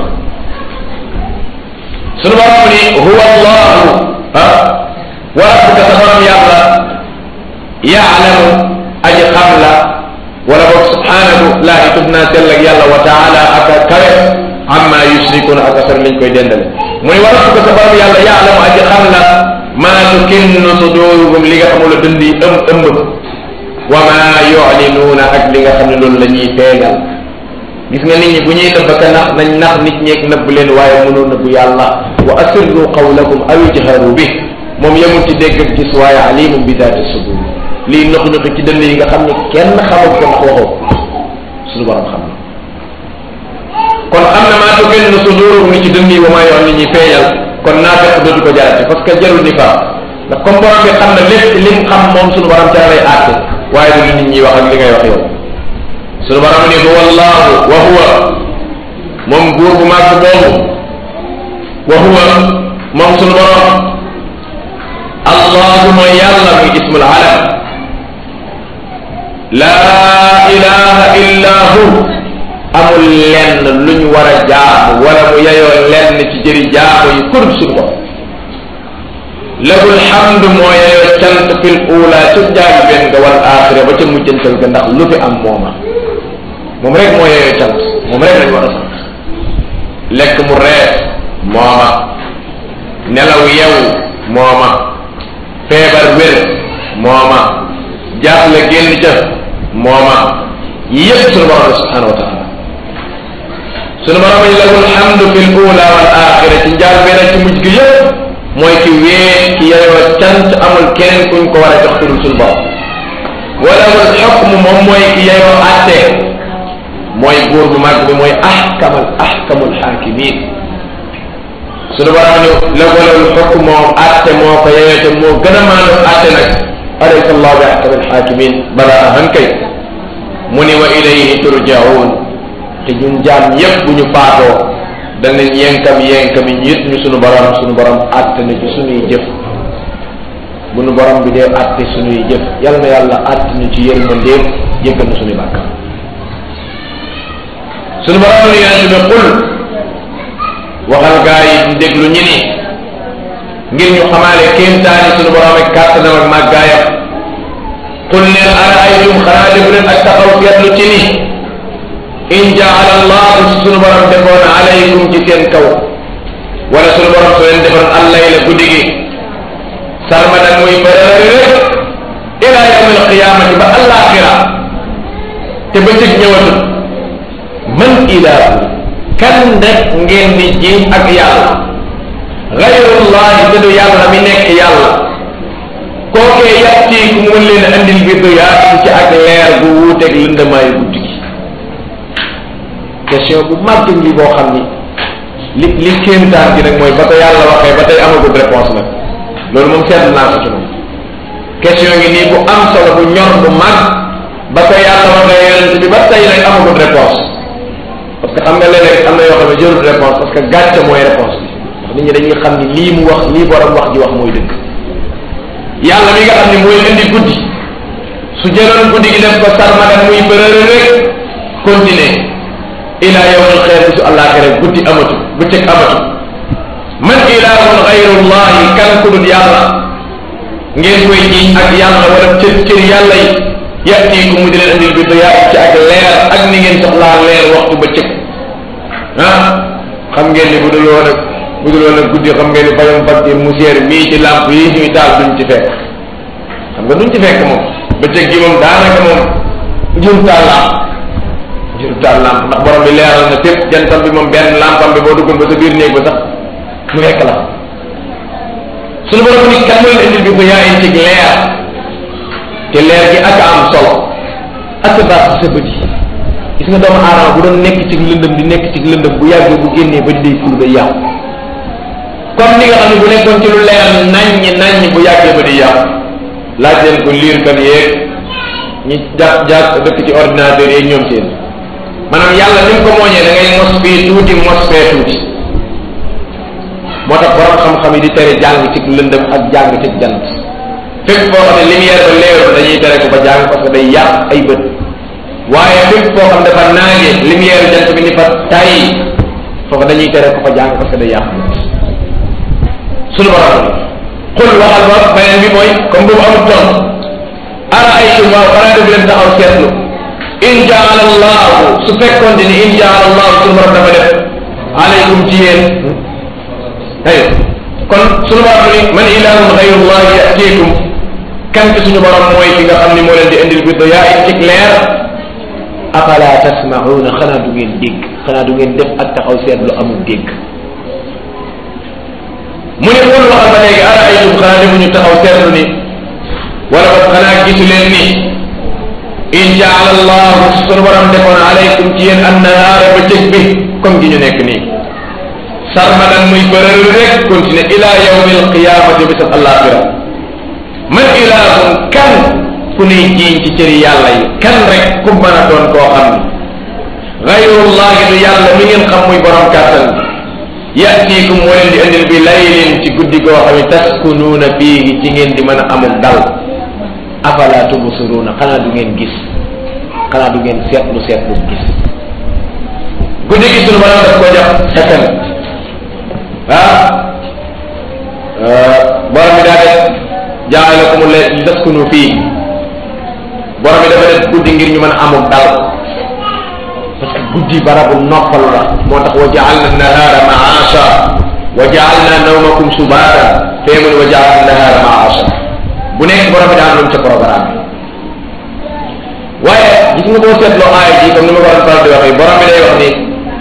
sunu borom ni huwa allahu ah wa rabbuka sa borom yàlla yaalamu aji xam la wala boog subhanahu laahi tub naa sell ak yàlla wa taala aka kawe amma yusrikuna aka sar liñ koy dendale mu ni wa rabbuka sa borom yàlla yaalamu aji xam la maa tukinnu suduruhum li nga xamul dënd yi ëmb ëmb wa maa yulinuuna ak li nga xam ne loolu la ñuy feeñal gis nga nit ñi bu ñuy nëbb ka nax nañ nax nit ñeeg nëbb leen waaye mënoo nëbbu yàlla wa asirru qawlakum aw ijharu bi moom yemul ci dégg ak gis waaye alimum bi daati sudur lii nox noxi ci dënd yi nga xam ne kenn xamul ko ndax waxoo suñu borom xam na kon xam na maa tukinnu suduruhum li ci dënd yi wa maa yoon li ñuy feeñal kon naa fekk dootu ko jaarati parce que jarul ni faa ndax comme borom bi xam na lépp lim xam moom suñu borom ca lay àtte waaye du li nit ñi wax ak li ngay wax yow suñu borom ni huwa allahu wa huwa moom buur bu màgg boobu wa huwa moom suñu borom allahu mooy yàlla muy ismul alam laa ilaha illa hu amul lenn luñ war a jaamu wala mu yeyoo lenn ci jëri jaamu yi kurub suñu bopp lahul hamdu moo yeyoo cant fil ula ca jaal benn nga wal axira ba ca mujjantal ga ndax lu fi am mooma moom rek moo yeyoo cant moom rek lañ war a sant lekk mu rees mooma nelaw yew mooma feebar wér mooma jaaxle génn ca mooma yépp sunu borom la subhanahu wa taala sunu borom yi lahul hamdu fil ula wal axira ci njaal benn ci mujj gi yépp mooy ki wee ki yeyoo cant amul keneen kuñ ko war a jox tudul sunu borom wala wal xukm moom mooy ki yeyoo atte mooy buur bu mag bi mooy ahkamal ahkamul xaakimin sunu borom ñu la walal xukm moom atte moo ko yeyoo te moo gën a maandu atte nag alaysa allah bi ahkamil xaakimin bala ahan kay mu ni wa ilayhi turjaun te ñun jaam yépp bu ñu faatoo danañ yenkam yenkam yi yit ñu sunu borom sunu borom àtte na ci sunuy jëf bu nu borom bi dee àtte sunuy jëf yal na yàlla àtte ñu ci yërmandeem jéggal na sunuy bàkkaar sunu borom ni yonent bi qul waxal gaa yi di déglu ñi ni ngir ñu xamaale kéemtaani sunu borom ak kàttanam ak màggaayam qul neen ara aytum xanaa def leen ak taxaw seetlu ci ni in jaala allahu sunu borom defoon alaykum ci seen kaw wala sunu borom soo leen defoon allayla guddi gi sarmadan muy bërëri rek ila yawm alqiyamati ba alaxira te bëccëg ñëwatul man ilahu kan rek ngeen di jiñ ak yàlla gayrullahi te du yàlla mi nekk yàlla kookee yàttiiku mun leen andil bi duyaat ci ak leer gu wuuteeg lëndamaayu guddi gi question bu màgg ngi boo xam ni li li kéemtaan gi nag mooy ba ko yàlla waxee ba tey amagul réponse nag loolu moom seetlu naa ko ci moom question ngi nii bu am solo bu ñor bu mag ba ko yàlla waxee yonent bi ba tey nag amagul réponse parce que xam nga léeg-léeg am na yoo xam ne jërul réponse parce que gàcce mooy réponse bi ndax nit ñi dañuy xam ni lii mu wax lii borom wax ji wax mooy dëgg yàlla mi nga xam ni mooy indi guddi su jëloon guddi gi def ko sarmadan muy bërëre rek continuer ila yawmil xeer bisu àllaaxira guddi amatu bëccëg amatu man ilahun xayrullahi kan ku dul yàlla ngeen koy jiñ ak yàlla wala cër cër yàlla yi yatiiku mu di leen andil bi doyaa ci ak leer ak ni ngeen soxlaa leer waxtu bëccëg ah xam ngeen ni bu dul woon ak bu dul woon ak guddi xam ngeen ni bayam facture moussière mii ci lamp yi ñuy taal duñ ci fekk xam nga duñ ci fekk moom bëccëg gi moom daanaka moom jur taal lamp jur taal lamp ndax borom bi leeral na fépp jantam bi moom benn lampam bi boo duggoon ba sa biir néeg ba sax mu fekk la suñu borom ni kan mooy indil bi ko yaa in ci leer te leer gi ak am solo ak baax sa bët yi gis nga doomu aadama bu doon nekk ci lëndëm di nekk ci lëndëm bu yàggee bu génnee ba day ful day yàqu comme ni nga xam ne bu nekkoon ci lu leer naññi naññi bu yàggee ba day yàqu laaj leen ko liir kan yeeg ñi jàpp jàpp dëkk ci ordinateur yeeg ñoom seen maanaam yàlla ni mu ko mooñee da ngay mos fii tuuti mos fee tuuti moo tax borom xam-xam yi di tere jàng ci lëndëm ak jàng ci jant fépp foo xam ne lumière ba leerul dañuy tere ko ba jàng parce que day yàq ay bët waaye fépp foo xam dafa naage lumière jant bi ni fa tay foofu dañuy tere ko fa jàng parce que day yàq bët sunu borom xul waxal ba beneen bi mooy comme boobu amul ton ara ay tum waaw xanaa def leen taxaw seetlu in jaala allahu su fekkoon ni in jaala allahu sunu borom dafa def aleykum ci yéen ay kon sunu borom ni man ilahun xayrullahi yatiikum kan ci suñu borom mooy ki nga xam ni moo leen di indil bi yaa it cig leer afala tasmauna xanaa du ngeen dégg xanaa du ngeen def ak taxaw seetlu amul dégg mu ne xul waxal ba léegi ara aytum xanaa demuñu taxaw seetlu ni wala ba xanaa gisu leen ni in jaala allahu sunu borom defoon alaykum ci yéen annahaara ba cëg bi comme gi ñu nekk nii sarmadan muy bërël rek continuer ila yawmi alqiyamati bisab alaxira man ilahun kan ku nuy jiiñ ci cëri yàlla yi kan rek ku mën a doon koo xam ni gayrullahi du yàlla mi ngeen xam muy borom kàttan bi yatiikum moo leen di indil bi laylin ci guddi goo xam ne taskunuuna fiihi ci ngeen di mën a amul dal afala tubsiruuna xanaa du ngeen gis xanaa du ngeen seetlu seetlu gis guddi gi sunu borom daf ko jox xetan ah borom bi daa taskunu fii borom bi dafa def guddi ngir ñu mën a amul dal parce que guddi barabu noppal la moo tax wa jaalna nahaara maasha wa jaalna nawmakum subaata fee mu ne wa jaalna nahaara maasha bu nekk borom bi daan lu mu ca programme waaye gis nga boo seetloo aaya ji comme ni ma ko doon faral di waxee borom bi day wax ni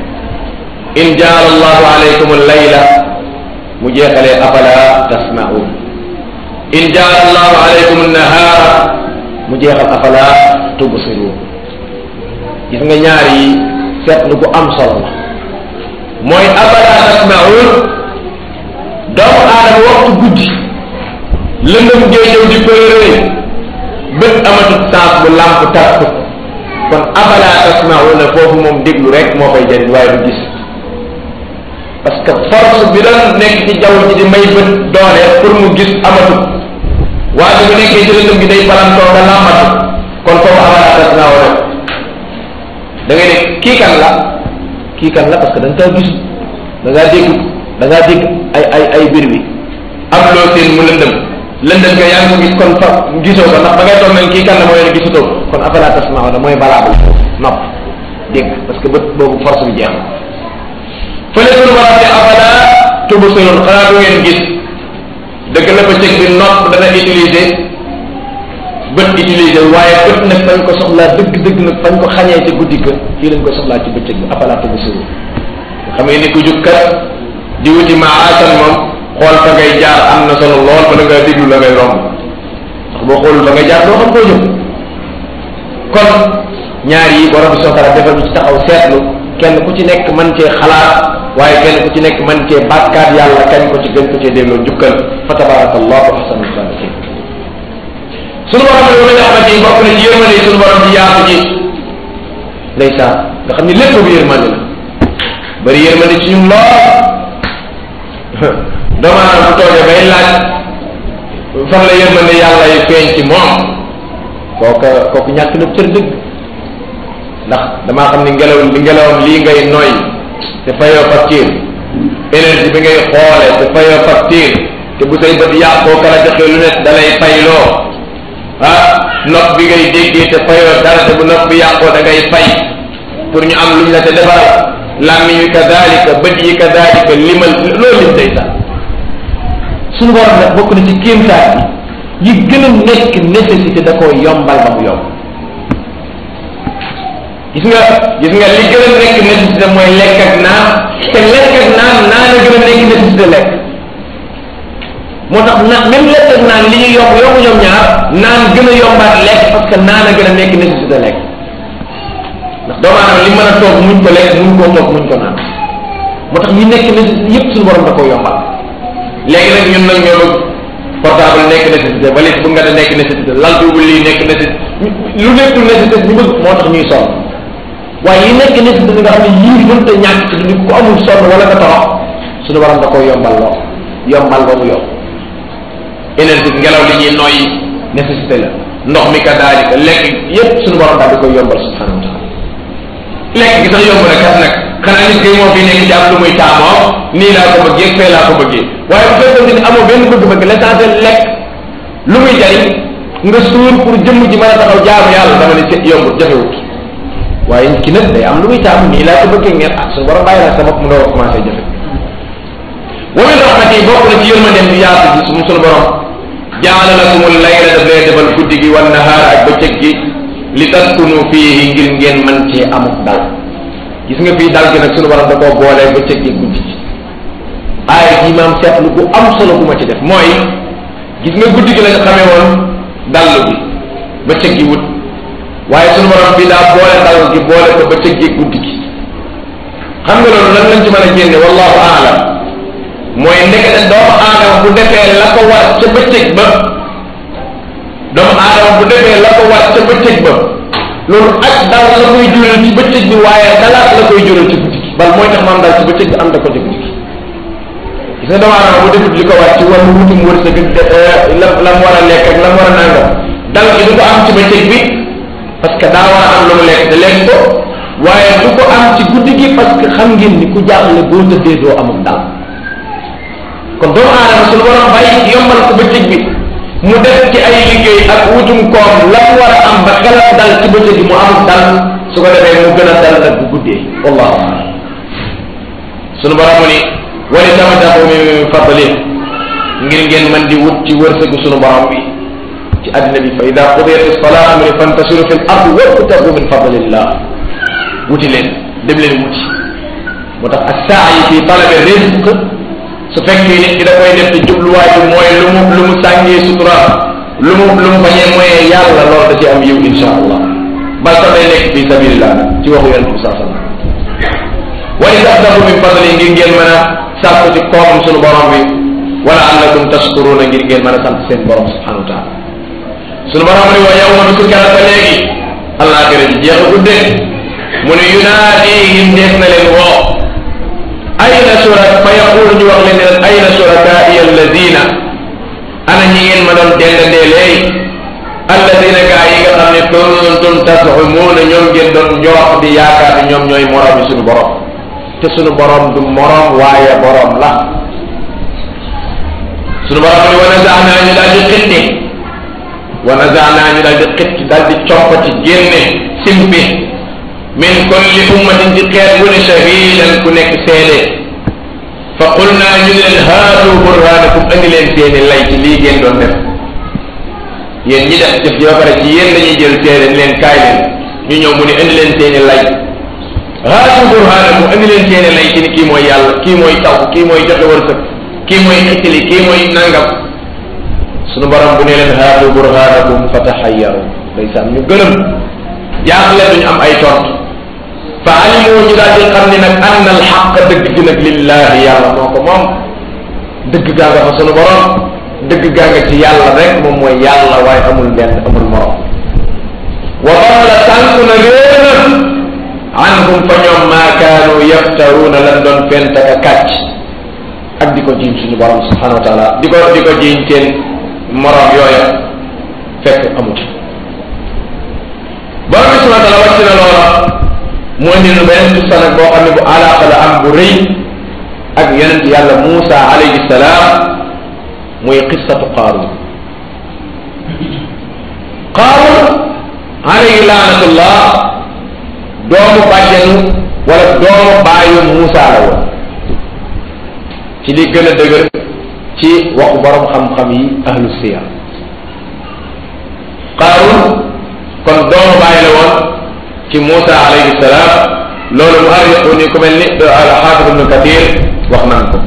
in jaala allahu alaykum allayla mu jeexalee afala tasmaun in jaala allahu alaykum annahaara mu jeexal afala tubsirun gis nga ñaar yi seetlu gu am solo la mooy afala tasmaun doomu aadama waxtu guddi lëndëm ngay ñëw di përëree bët amatut sens bu làmp tàkk kon afala tasmauna foofu moom déglu rek moo fay jëriñ waaye du gis parce que force bi doon nekk ci jaww ji di may bët doole pour mu gis amatut waaye bu nekkee ci lëndëm gi day balantoo nga làmbatu kon foofu afala tasmauna da ngay ne kii kan la kii kan la parce que da nga kaa gis da ngaa dégg da ngaa dégg ay ay ay bir bi am loo seen mu lëndëm lëndëm nga yaa ngi ko gis kon fa gisoo ko ndax ba ngay toog nañ kii kan la mooy ne gisatoo ko kon afala tasmauna mooy balaa nopp dégg parce que bët boobu force bi jeex na fële suñu borom ne afala tubsirun xanaa du ngeen gis dëgg la bëccëg bi nopp dana utiliser bët utiliser waaye bët nag fañ ko soxlaa dëgg dëgg nag fañ ko xañee ci guddi ga fii lañ ko soxlaa ci bëccëg bi afala tubsirun nga xam ni ku jug kat di wuti maasan moom xool fa ngay jaar am na solo lool ba nga déglu la ngay romb ndax boo xoolul fa ngay jaar doo xam koo jëm kon ñaar yi borom bi soxla defal ñu ci taxaw seetlu kenn ku ci nekk man cee xalaat waaye kenn ku ci nekk man cee bàkkaat yàlla kañ ko ci gën ko cee delloo jukkal fa tabarakallahu ahsanul xaaliqin sunu borom ne wala xamante ni bokk na ci yërmande sunu borom di yaatu ji ndeysaan nga xam ni lépp bu yërmande la bari yërmande ci ñun lool doomu aadama bu toogee bay laaj fan la yërmande yàlla yi feeñ ci moom kooka kooku ñàkk na cër dëgg ndax damaa xam ni ngelaw li ngelawam lii ngay noy te fayoo facture énergie bi ngay xoole te fayoo facture te bu say bët yàqoo kala joxe lu nekk da lay fayloo ah nopp bi ngay déggee te fayoo dara te bu nopp bi yàqoo da ngay fay pour ñu am luñ la te defaral làmmiñ wi kadalika bët yi kadalika limal loolu lim day sax suñu borom nag bokk na ci kéemtaan yi yi gën a nekk nécessité da koo yombal ba mu yomb gis nga gis nga li gën a nekk nécessité mooy lekk ak naan te lekk ak naan naan a gën a nekk nécessité lekk moo tax na même lekk ak naan li ñuy yomb yomb ñoom ñaar naan gën a yombaat lekk parce que naan a gën a nekk nécessité lekk ndax doomu aadama li mën a toog muñ ko lekk muñ koo toog muñ ko naan moo tax ñi nekk nécessité yépp suñu borom da koo yombal léegi nag ñun nag ñoo bëgg portable nekk nécessité valise bu nga da nekk nécessité lal duubul lii nekk nécessité lu nekkul nécessité ñu bëgg moo tax ñuy sonn waaye yi nekk nécessité nga xam ne yii mënta ñàkk ci dund ku amul sonn wala nga torox suñu borom da koo yombal loo yombal ba mu yomb énergie ngelaw li ñuy noyyi nécessité la ndox mi ka daalika lekk yépp suñu borom daal di koy yombal subhanahu wa taala lekk gi sax yomb na kat nag xanaa nit kay moo fi nekk ci am lu muy taamoo nii laa ko bëggee fee laa ko bëggee waaye bu fekkoon ni amoo benn bëgg-bëgg l'essentiel lekk lu muy jariñ nga suur pour jëmm ji mën a taxaw jaamu yàlla dama ne ci yombut jafewut waaye ki nag day am lu muy taamu nii laa ko bëggee ngeen ah suñu borom bàyyi la sa bopp mu door a commencé jafe wa min rahmati bokk na ci yërmandeem bi yaatu ji suñu suñu borom jaala lakumul layla daf lay defal guddi gi wan nahaar ak bëccëg gi li taskunu fiihi ngir ngeen mën cee amuk dal gis nga fii dal gi nag suñu borom da koo boolee bëccëg gi guddi gi aaya ji maam seetlu bu am solo bu ma ci def mooy gis nga guddi gi lañ xamee woon dallu bi bëccëg gi wut waaye suñu borom bi daa boole dal gi boole ko bëccëg gi guddi gi xam nga loolu lan lañ ci mën a génne wallahu aalam mooy ndekete doomu aadama bu defee la ko war ca bëccëg ba doomu aadama bu defee la ko war ca bëccëg ba loolu ak dal la koy jural ci bëccëg bi waaye dalaat la koy jural ci guddi gi bal mooy tax maam dal ci bëccëg bi am da ko ci guddi gi gis nga doomu aadama bu defut li ko war ci wàllu wutum wërsëg la la mu war a lekk ak la mu war a nangam dal gi du ko am ci bëccëg bi parce que daa war a am lu mu lekk te lekk ko waaye du ko am ci guddi gi parce que xam ngeen ni ku jaaxle boo tëddee doo amul dal kon doomu aadama suñu borom bàyyi yombal ko bëccëg bi mu def ci ay liggéey ak wutum koom la mu war a am ba xelam dal ci bëccëg mu am dal su ko defee mu gën a dal nag bu guddee wallahu a'lam sunu borom ni wali tamatahu min fadli ngir ngeen mën di wut ci wërsëgu sunu borom bi ci àddina bi fa ida qudiyat as-salatu mu ne fantasiru fi l-ard wabtagu min fadlillah wuti leen dem leen wuti moo tax as-sa'yi fi talabi rizq su fekkee nit ki da koy def ci jubluwaay bi mooy lu mu lu mu sàngee sutura lu mu lu mu bañee mooyee yàlla loolu da ci am yiw insha allah bal sax day nekk fi sabilillah ci waxu yonent bi saa sallam wa in tabtagu min fadli ngir ngeen mën a sàkku ci koom sunu borom bi wala allakum tashkuruna ngir ngeen mën a sant seen borom subhanahu wa taala sunu borom ni wa yawma bi su keroog ba léegi àllaaxira ji jeex a guddee mu ne yunaadihim def na leen woo ayna surak fa yaqulu ñu wax leen ne leen ayna surakaai alladina ana ñi ngeen ma doon dendandee léegi alladina gaa yi nga xam ne kuntum tasumuuna ñoom ngeen doon njoox di yaakaar ne ñoom ñooy morom yi suñu borom te suñu borom du morom waaye borom la suñu borom ni wa nazaanaa ñu daal di xitti wa nazaanaa ñu daal di xitti daal di coppati génne simpi min kulli ummatin ci xeet wu ne shahidan ku nekk seede fa qul naa ñu leen haatu burhanakum andi leen seeni lay ci lii ngeen doon def yéen ñi def jëf ji ba pare ci yéen dañuy jël seede ni leen kaay leen ñu ñëw mu ne andi leen seeni lay haatu burhanakum andi leen seeni lay ci ni kii mooy yàlla kii mooy taw kii mooy joxe wërsëg kii mooy xittali kii mooy nangam sunu borom bu ne leen haatu burhanakum fa taxayyaru ndeysaan ñu gërëm jaaxle duñu am ay tontu fa alimu ñu daal di xam ni nag anna al xaq dëgg gi nag lillahi yàlla moo ko moom dëgg gaa nga fa sunu borom dëgg gaa nga ci yàlla rek moom mooy yàlla waaye amul benn amul morom wa dalla sànku na réer na anhum fa ñoom maa kaanu yaftaruuna lan doon fent ak kàcc ak di ko jiiñ suñu borom subhanahu wa taala di ko di ko jiiñ seen morom yooya fekk amut borom bi subhanahu wa taala wàcc na loola mu indi nu beneen qissa nag boo xam ne bu alaaka la am bu rëy ak yonent yàlla Muusa alayhi salaam muy qissatu Qaaruun Qaaruun alayhi laanatullah doomu bàjjenu wala doomu baayu Muusa la woon ci li gën a dëgër ci waxu borom xam-xam yi ahlu siyar Qaaruun kon doomu bàyyi la woon ci Muusa alayhi salaam loolu mu arriqu ni ku mel ni al-Hafiz ibn Kathir wax nan ko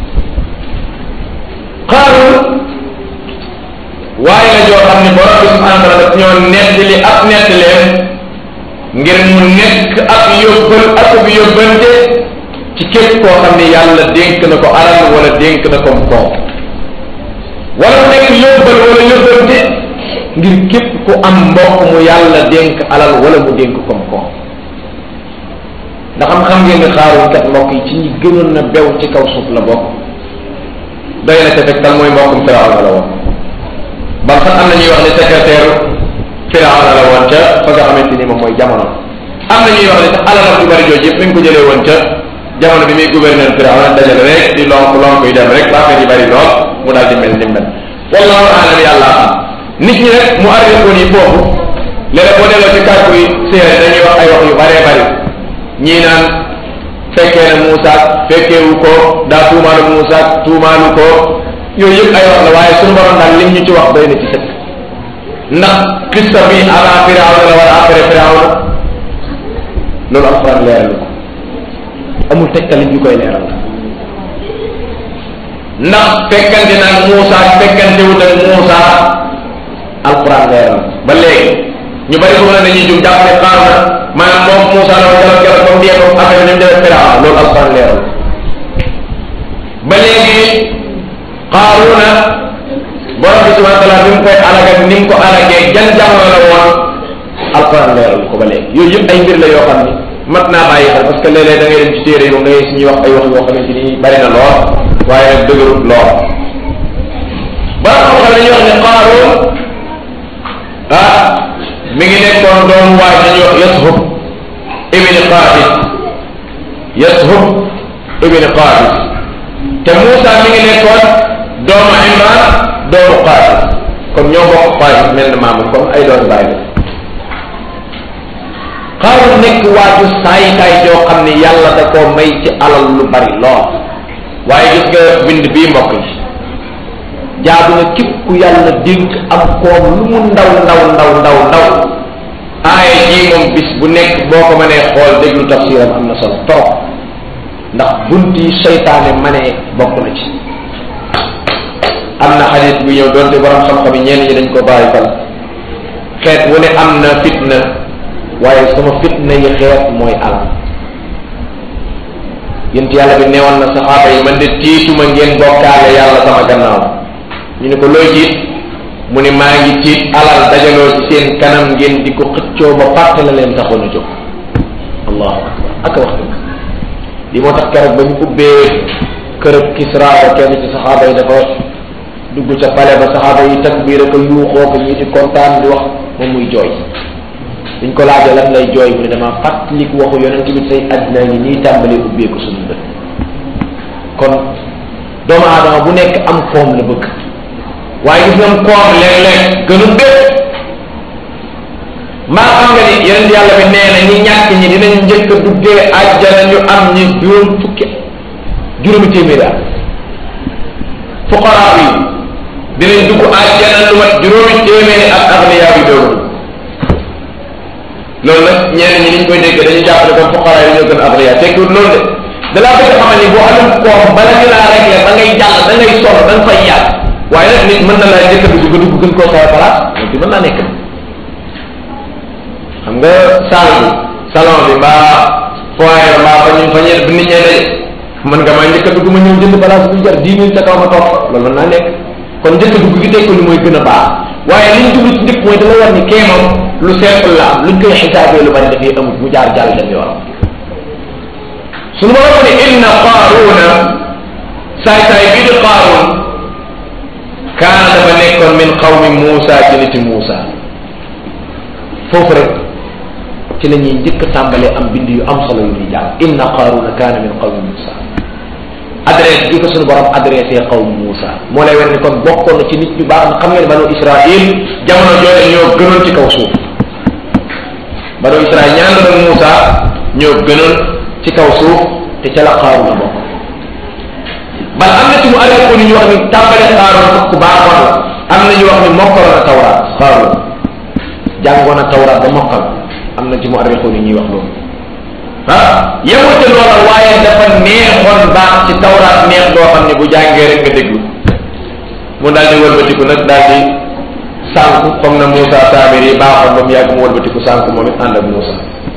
Qaaruun waaye la joo xam ne borom bi subhanahu wa taala daf ñoo nettali ab nettaleen ngir mu nekk ab yóbbal ak ab yóbbante ci képp koo xam ne yàlla dénk na ko alal wala dénk na ko koom wala mu nekk yóbbal wala yóbbante ngir képp ku am mbokk mu yàlla dénk alal wala mu dénk koom-koom ndax xam xam ngeen ni xaaruñ kat mbokk yi ci ñi gënoon na bew ci kaw suuf la bokk doy na ca tegtal mooy mbokkum Firawna la woon ba sax am na ñuy wax ne secrétaire Firawna la woon ca fa nga xamante ni moom mooy jamono am na ñuy wax ne sax alalam ju bari jooju yëpp mi ngi ko jëlee woon ca jamono bi muy gouverneur Firawna dajale rek di lonk lonk yi dem rek ba affaire yi bari lool mu daal di mel ni mel wallahu aalam yàlla xam nit ñi rek mu arrivé yi foofu léeg boo delloo ci kàddu yi séeréer dañuy wax ay wax yu bëree bëri ñii naan fekkee na Moussa fekkeewu ko daa tuumaalu Moussa tuumaalu ko yooyu yëpp ay wax la waaye suñu borom daal lim ñu ci wax doy na ci sëkk ndax xista bi avant Firawna la wala après Firawna loolu alxuraan leeral ko amul tegtal ñu koy leeral ndax fekkante nag Moussa fekkante wut ak Moussa alquran leeral ba léegi ñu bari ko ne dañuy jum jàpp ne xaar na maanaam moom Moussa la woon keroog keroog comme dee ko affaire ni mu demee Firawna loolu alquran leeral ba léegi Qaaruna borom bi subhanahu wa taala bi mu koy alag ak ni mu ko alagee jan jamono la woon alquran leeral ko ba léegi yooyu yëpp ay mbir la yoo xam ni mat naa bàyyi xel parce que léeg-léeg da ngay dem ci téere yi moom da ngay suñuy wax ay wax yoo xamante ni bari na lool waaye nag dëgërut lool ba xam-xam dañuy wax ne Qaaruun ah mi ngi nekkoon doomu waay dañuy wax Yashub ibn Qaabis Yashub ibn Qaabis te Moussa mi ngi nekkoon doomu Imran doomu Qaabis kon ñoo bokk xaalis mel na maamam kon ay doon bàyyi la xaaru nekk waaju saay-saay joo xam ne yàlla da koo may ci alal lu bari lool waaye gis nga bind bii mbokk yi jaadu na képp ku yàlla dénk am koom lu mu ndaw ndaw ndaw ndaw ndaw aaye jii moom bis bu nekk boo ko mënee xool déglu tafsiram am na solo trop ndax bunt yi seytaane manee bokk na ci am na xadis bu ñëw doonte borom xam-xam yi ñenn ñi dañ ko bàyyi fal xeet wu ne am na fitna waaye sama fitna yi xeet mooy alal yent yàlla bi neewoon na saxaaba yi man de tiituma ngeen bokkaale yàlla sama gannaaw ñu ne ko looy tiit mu ne maa ngi tiit alal dajaloo ci seen kanam ngeen di ko xëccoo ba fàtte la leen taxoon a jóg allahu akbar ak wax dëgg li moo tax keroog ba ñu ubbee kërëb Kisra ba kenn ci saxaaba yi dafa dugg ca pale ba saxaaba yi takbiir ak yuuxoo ko ñi di kontaan di wax moom muy jooy duñ ko laajee lan lay jooy mu ne dama fàttaliku waxu yonent bi say àddina ngi nii tàmbalee ubbeeku suñu bët kon doomu aadama bu nekk am koom la bëgg waaye gis nga koom léeg-léeg gënul bépp maa xam nga ni yonent yàlla bi nee na ñi ñàkk ñi dinañ njëkk a duggee àjjana ñu am ñi juróom fukki juróomi téeméeri at fuqaraa yi dinañ dugg àjjana lu mat juróomi téeméeri at agniyaa bi dooru loolu nag ñenn ñi niñ koy dégg dañuy jàpp ne comme fuqaraa yi ñoo gën agniyaa tekkiwut loolu de dalaa bëgg xamal ni boo amul koom bala ñu laa réglé ba ngay jàll da ngay sonn da nga fay yàgg waaye nag nit mën na laa njëkk a dugg nga dugg gën koo sawa place loolu mën naa nekk xam nga salle bi salon bi mbaa foyer mbaa fa ñu fa ñeen bi nit ñee daje mën nga maa njëkk a dugg ma ñëw jënd place bu jar dix mille ca kaw ma toog fa loolu mën naa nekk kon njëkk a dugg gi teg ko ni mooy gën a baax waaye li ñu jublu ci njëkk mooy dala war ni kee moom lu simple la am luñ koy xisaabee lu bari dafay amul mu jaar jàll dem yoonam suñu ma ne inna qaaruna saay saay bii di qaarun kaana dafa nekkoon min qawmi Muusa ci niti Muusa foofu rek ci la ñuy njëkk tàmbalee am bind yu am solo yu ñuy jàng inna qaaruna kaana min qawmi Muusa adresse bi ko suñu borom adressé qawmi Muusa moo lay wer ni kon bokkoon na ci nit ñu baax xam ngeen banu Israil jamono jooju ñoo gënoon ci kaw suuf banu Israil ñaan doon Muusa ñoo gënoon ci kaw suuf te ca la qaaruna bokk bal am na ci mu arrêté ni ñu wax ni tàmbale xaaroon sax ku baaxoon la am na ñu wax ni mokkaloon a tawraat xaaroon jàngoon a tawraat ba mokkal am na ci mu arrêté ni ñuy wax loolu ah yemul ca loola waaye dafa neexoon baax ci tawraat neex doo xam ne bu jàngee rek nga déglu mu daal di wëlbatiku nag daal di sànku comme na Moussa Samir yi baaxoon ba mu yàgg mu wëlbatiku sànku moom it ànd ak Moussa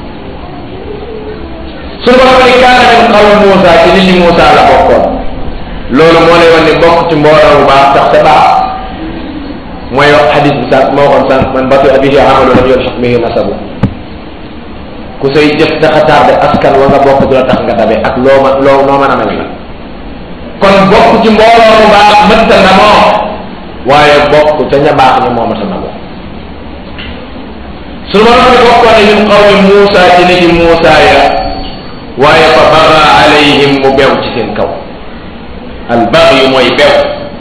suñu borom ni kaana min qawmi Moussa ci nit ñi Moussa la bokkoon loolu moo lay wan ni bokk ci mbooloo bu baax tax te baax mooy wax xadis bi sànq moo waxoon sànq man batu abihi amalu lam yulxaq bihi nasabu ku say jëf dafa tardé askan wa nga bokk du la tax nga dabe ak loo ma loo noo mën a mel la kon bokk ci mbooloo bu baax mëtta na moo waaye bokk ca ña baax ña moo mëtta na moo suñu borom ni bokkoon ne min qawmi Muusa ci niti Muusa ya waaye fa baga alayhim mu bew ci seen kaw al bagyu mooy bew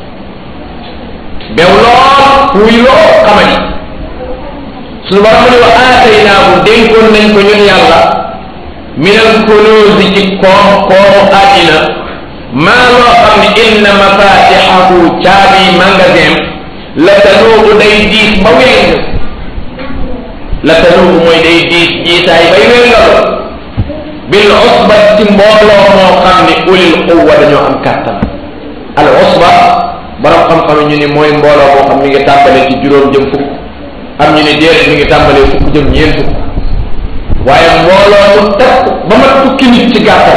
bew lool fuuy loo xamani suñu borom ni wa aataynaahu dénkoon nañ ko ñun yàlla min al kunuusi ci koom koomu àddina maa loo xam ne inna mafatixahu caabi magasin la tanuubu day diis ba wéng la tanuubu mooy day diis jiitaay bay wéngal bil usba ci mbooloo moo xam ni ulil quwa dañoo am kàttan al usba borom xam-xam ñu ni mooy mbooloo moo xam mi ngi tàmbalee ci juróom jëm fukk am ñu ni déedéet mi ngi tàmbalee fukk jëm ñeent fukk waaye mbooloo mu takk ba ma tukki nit ci gàttal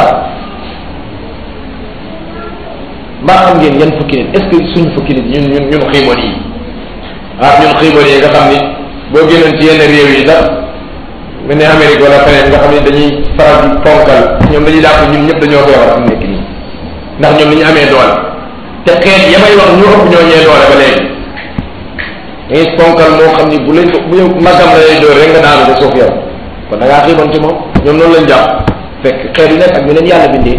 mbaa xam ngeen yan fukki nit est-ce que suñ fukki nit ñun ñun ñun xiimoon yi ah ñun xiimoon yi nga xam ni boo génnoon ci yenn réew yi sax mel ne Amérique wala feneen nga xam ne dañuy faral di ponkal ñoom dañuy jàpp ñun ñëpp dañoo feebar am nekk nii ndax ñoom ni ñu amee doole te xeet ya may wax ñu ëpp ñoo ñee doole ba léegi dangay ponkal moo xam ni bu lay bu yow magam la lay door rek nga daanu de suuf yow kon da ngaa xiiban ci moom ñoom noonu lañ jàpp fekk xeet yi nekk ak ñu leen yàlla bindee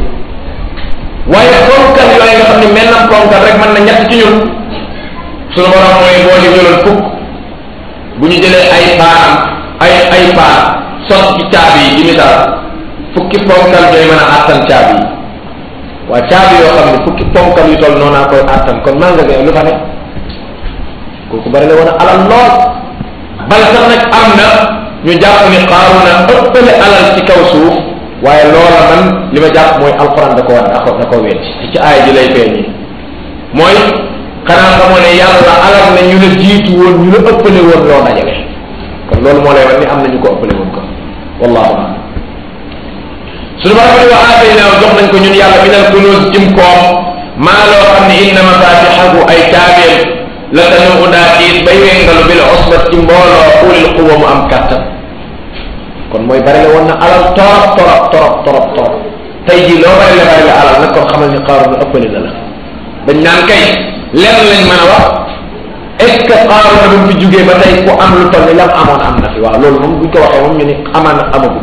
waaye ponkal yooyu nga xam ne mel na ponkal rek mën na ñett ci ñun suñu borom mooy boo yu jëloon fukk bu ñu jëlee ay paanam ay ay paan sot ci caabi yi ci misaal fukki ponkal ñooy mën a àttan caabi yi waa caabi yoo xam ne fukki ponkal yu toll noonaa koy àttan kon maa nga gay lu fa ne kooku bari la woon a alal lool bal sax nag am na ñu jàpp ni Qaaruna ëppale alal ci kaw suuf waaye loola man li ma jàpp mooy alquran da ko war da ko da ko wecc ci ci aay ji lay feeñee mooy xanaa xamoo ne yàlla alal na ñu la jiitu woon ñu la ëppale woon loo dajale kon loolu moo lay wax ni am na ñu ko ëppale woon ko wallahu a'lam suñu borom ni wa aataynaahu jox nañ ko ñun yàlla minal kunuuz jim koom maa loo xam ne inna mafatixahu ay caabeem la tanu daa tiit bay wengalu bil usbat ci mbooloo ulil quwa mu am kàttan kon mooy bari la woon na alal torop torop torop torop torop tey jii loo bari la bari la alal nag kon xamal ni Qaaruun ëppale na la dañ naan kay lenn lañ mën a wax est ce que Qaaruun bu mu fi jugee ba tey ku am lu toll ni lam amoon am na fi waaw loolu moom buñ ko waxee moom ñu ni amaan amagul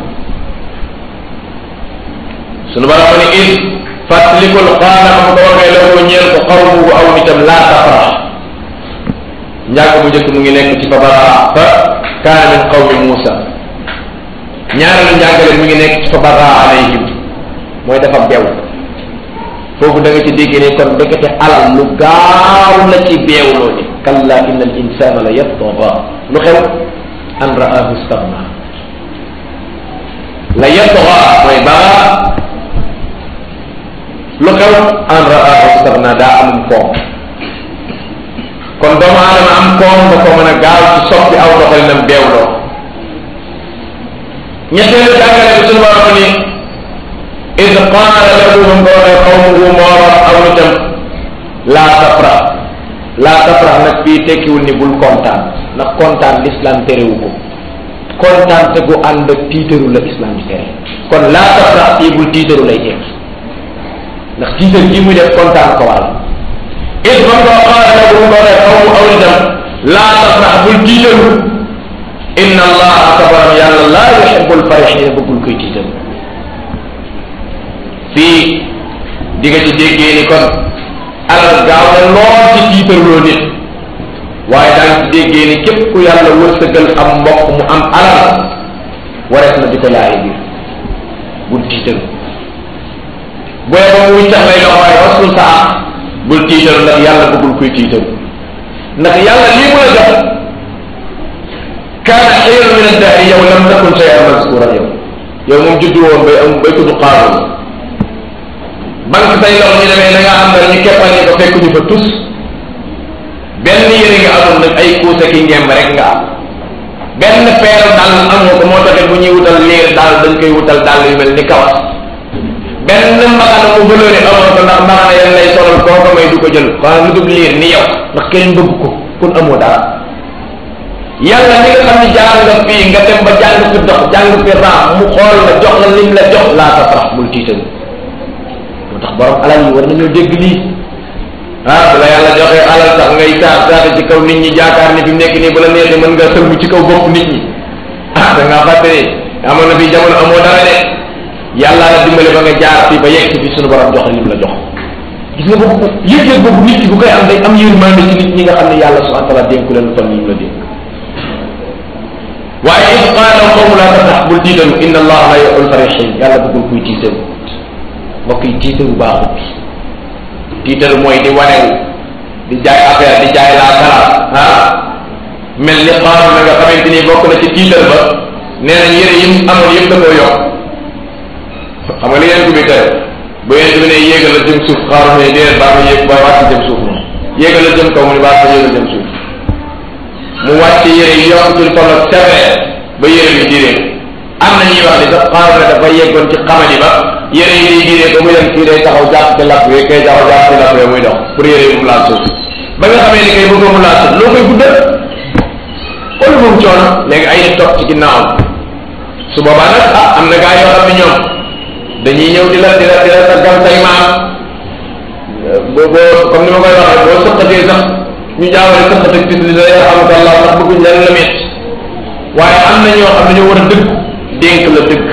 sunu bara ko ni id fàttalikul qaala ma ko waxee la ko ñeel ko xawmu aw nitam laa tafrax njàng bu njëkk mu ngi nekk ci fa baraa fa kaana min qawmi Muusa ñaareelu njàngale mu ngi nekk ci fa baraa alayhim mooy dafa beew foofu da nga ci dégg ne kon ndekete alal lu gaaw la ci beewloo ni kalla inna al insana la yatgha lu xew an ra'ahu stagna la yatgha mooy baa lu xew an ra'ahu stagna daa amum koom kon doomu aadama am koom nga ko mën a gaaw ci soppi aw doxalinam beewloo ñetteelu jàngale bi suñu borom ni id qaala lahu ba mu ko waxee qawmuhu mooroon aw nitam laa tafrax laa tafrax nag fii tekkiwul ni bul kontaan ndax kontaan l'islam terewu ko kontaan te gu ànd ak tiitaru la islam di tere kon laa tafrax fii bul tiitaru lay tekki ndax tiitar ji muy def kontaan ko waral id ba mu ko qaala lahu ba mu ko waxee qawmu aw nitam laa tafrax bul tiitaru inna allaha tabaram yàlla laa yuhibbul farixina bëggul koy tiitaru fii di nga ci déggee ni kon alal gaaw na lool ci tiitarloo nit waaye daan ci déggee ni képp ku yàlla wërsëgal am mbokk mu am alal warees na di ko laaye biir bul tiitaru booy ba muy tax lay loxo waaye wasul sa am bul tiitaru ndax yàlla bëggul kuy tiitaru ndax yàlla lii mu la jox kaana xayran min addahri yow lam takun shay'an mazkura yow yow moom juddu woon bay am bay tudd xaaroon banque say loxo ñu demee da nga am dara ñu keppal ñu ko fekk ñu fa tus benn yëre nga amoon nag ay kuusa ki ngemb rek nga am benn peeru dàll amoo ko moo taxit bu ñuy wutal liir daal dañ koy wutal dàll yu mel ni kawas benn mbaxana mu bëloone amoo ko ndax mbaxana yan lay solal koo ko may du ko jël xanaa lu dul liir ni yow ndax keneen bëgg ko kun amoo dara yàlla ni nga xam ne jaar nga fii nga dem ba jàng fi dox jàng fi raam mu xool la jox la lim la jox laa tafrax bul tiitaru moo tax borom alal yi war nañoo dégg lii ah bu la yàlla joxee alal sax ngay saar saate ci kaw nit ñi jaakaar ni fi mu nekk nii bu la neexee mën nga sëlmu ci kaw bopp nit ñi ah da ngaa fàtte ni amoon na fii jamono amoo dara de yàlla la dimbale ba nga jaar fii ba yegg si fi suñu borom jox lim la jox gis nga boobu yëg-yëg boobu nit ki bu koy am day am yërmande ci nit ñi nga xam ne yàlla subhanahu wa taala dénku leen lu toll nii la dénk waaye id qaala qawmu laa tafrax bul tiitaru inna allaha la yuhibbul farihin yàlla bëggul kuy tiitaru mbokk yi tiitaru baaxut tiitaru mooy di wanewu di jaay affaire di jaay laa kalaat ah mel ni xaaru na nga xamante ni bokk na ci tiitar ba nee nañ yére yim amoon yëpp da koo yokk xam nga li ngeen ko bi tere bu ngeen bi ne yéegal la jëm suuf xaaru ne déedéet baa ma yéeg ba wàcc jëm suuf moom yéegal la jëm kaw mu ne baa ma yéegal jëm suuf mu wàcc yére yi yokk ci toll ak sévère ba yére bi diree am na ñuy wax ni sax xaaru ne dafa yeggoon ci xamani ba yére yi day diree ba mu dem kii day taxaw jàpp ci lapp bi kay taxaw jàpp ci lapp bi muy dox pour yére yi mu laal suuf ba nga xamee ni kay bëggoo mu laal suuf loo koy guddal xool moom coono léegi ay nit topp ci ginnaawam su boobaa nag ah am na gaa yoo xam ne ñoom dañuy ñëw di la di la di la taggal say maam boo boo comme ni ma koy waxee boo sëqatee sax ñu jaawale sëqat ak tis li la yarhamukallah ndax bëgguñ leen la met waaye am na ñoo xam ne ñoo war a dëgg dénk la dëgg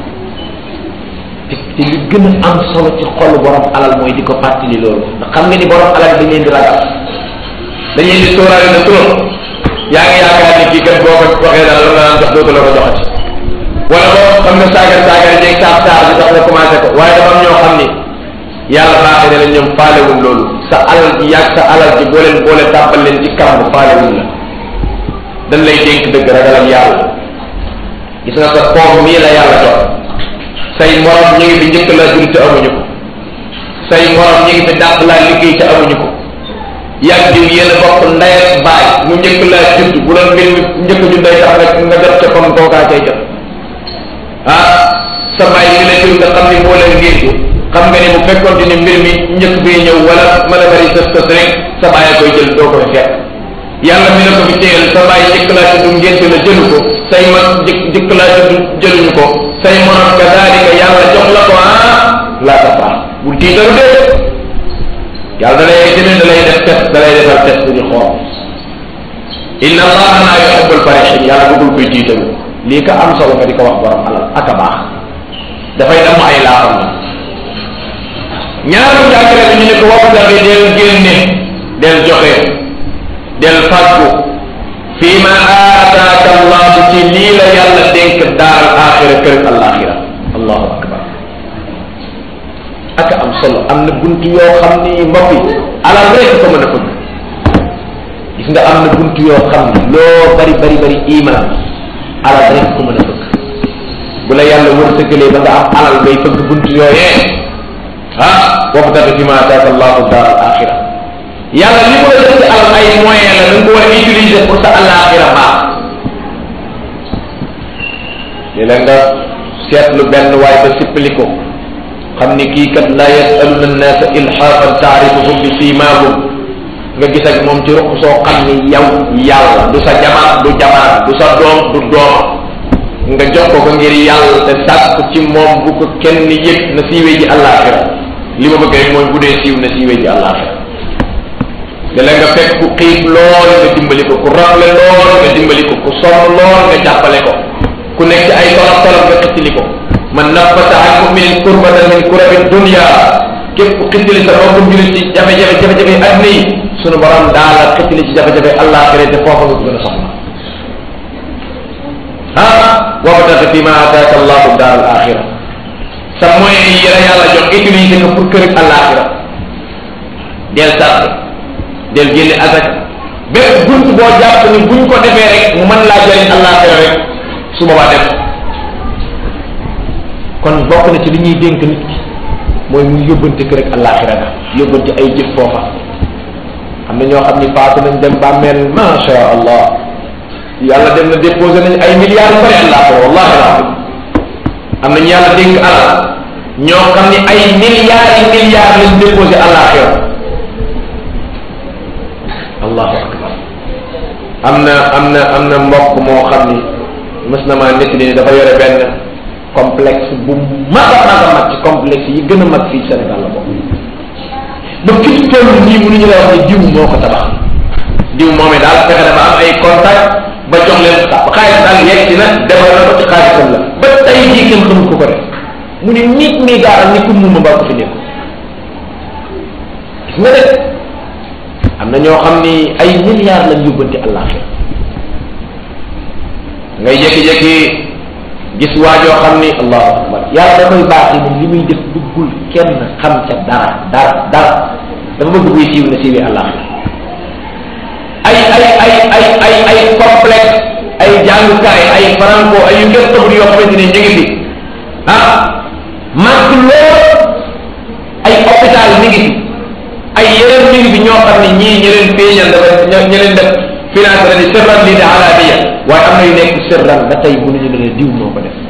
te te li gën a am solo ci xolu borom alal mooy di ko fàttali loolu ndax xam nga ni borom alal dañ leen di ragal dañuy di sóoraale na trop yaa ngi yaakaar ni kii kat boo ko waxee daal la naan jox dootu la ko joxati wala boo xam nga saagar saagar jeeg saab saar bi tax nga commencé ko waaye dafa am ñoo xam ni yàlla baaxee na leen ñoom faalewul loolu sa alal ji yàgg sa alal ji boo leen boole tàbbal leen ci kàmb faalewul la dañ lay dénk dëgg ragalal yàlla gis nga sa koom mii la yàlla jox say morom ñu ngi fi njëkk laa jur te amuñu ko say morom ñu ngi fi dàq laa liggéey te amuñu ko yàgg diw yéen a bokk ndey ak baay mu njëkk laa judd bu doon mbir mi njëkk ju ndey tax nga nga jot ca comme kookaa cay jot ah sa baay yi la jur nga xam ni moo leen ngénte xam nga ni bu fekkoon ni mbir mi njëkk bi ñëw wala mën a bari tës tës rek sa baay a koy jël doo koy fekk yàlla mi la ko fi téyel sa baay njëkk laa judd ngénte la jëlu ko say mag njëkk njëkk laa judd jëluñu ko say morom kadaalika yàlla jox la ko ah laa ta baax bul tiitaru dee yàlla da lay jëlee da lay def test da lay defal test ñu xool inna allaha laa yuhibbul farihin yàlla bëggul koy tiitaru lii ka am solo nga di ko wax borom alal ak a baax dafay dem ay laaxam na ñaaru jàngale bi ñu ne ko wax dafi del génne del joxe del fàggu fii ma aataaka allahu ci lii la yàlla dénk daaral axira kër alaxira allahu akbar ak am solo am na bunt yoo xam ni mbokk yi alal rek ko mën a fëgg gis nga am na bunt yoo xam ni loo bari bari bari iman alal rek ko mën a fëgg bu la yàlla wërsëgalee ba nga am alal ngay fëgg bunt yooyee ah wabtaghi fi ma ataaka allahu daar al axira yàlla li ko la def ci alal ay moyen la da nga ko war a utiliser pour sa alaxira baax li la nga seetlu benn waay ba sippali ko xam ni kii kat la yasaluna annaasa ilhaafan taarifuhum bi siimaahum nga gis ak moom ci ruq soo xam ni yow yàlla du sa jabar du jabar du sa doom du doom nga jox ko ko ngir yàlla te sàkk ci moom bu ko kenn yëg na siiwee ji àllaaxira li ma bëgg rek mooy bu dee siiw na siiwee ji àllaaxira léeg nga fekk ku xiif lool nga dimbali ko ku rafle lool nga dimbali ko ku sonn lool nga jàppale ko ku nekk ci ay tolof tolof nga xëccali ko man nafasa an muminin kurbatan min kurabi dunia képp ku xëccali sa mbokku julit ci jafe-jafe jafe-jafe adduna yi sunu borom daal la xëccali ci jafe-jafe àllaaxira te foofa nga ko gën a soxla ah wabtaghi fi ma ataaka allahu daar al axira sa moyen yi la yàlla jox utiliser ko pour kër àllaaxira del sàrt del génne asak bépp bunt boo jàpp ni buñ ko defee rek mu mën laa jëriñ àllaaxira rek su boobaa def kon bokk na ci li ñuy dénk nit ki mooy mu yóbbante ko rek àllaaxira ga yóbbante ay jëf foofa am na ñoo xam ni faatu nañ dem bàmmeel macha allah yàlla dem na déposé nañ ay milliards yu bëri àllaaxira wallahi alazim am nañu yàlla dénk alal ñoo xam ni ay milliards yi milliards lañ déposé àllaaxira allahu akbar am na am na am na mbokk moo xam ni mës na maa nettali ni dafa yore benn complexe bu mag a mag a mag ci complexe yi gën a mag fii Sénégal la bokk ba fi ñu toll nii mënuñu la wax ni diw moo ko tabax diw moomee daal fexe dafa am ay contact ba jox leen xaalis daal yegg si na defal na ko ci xaalisam la ba tey jii kenn xamul ko ko def mu ni nit mi gaaral ni ku muma mbaa ko fi nekk gis nga de am na ñoo xam ni ay milliards lañ yóbbante àllaaxira ngay jékki-jékki gis waajoo xam ni allahu akbar yàlla da koy baaxee moom li muy def bëggul kenn xam ca dara dara dara dafa bëgg buy siiw na siiwee àllaaxira ay ay ay ay ay ay complexe ay jàngukaay ay franco ay yu ngeen xamul yoo xamante ne ñu ngi fi ah màgg lool ay hôpital mi ngi fi ay yeneen mi ngi fi ñoo xam ne ñii ñi leen feeñal dafa ñi leen def finance la di sirran lii di alaaniya waaye am na yu nekk sirran ba tey mënuñu ne diw moo ko def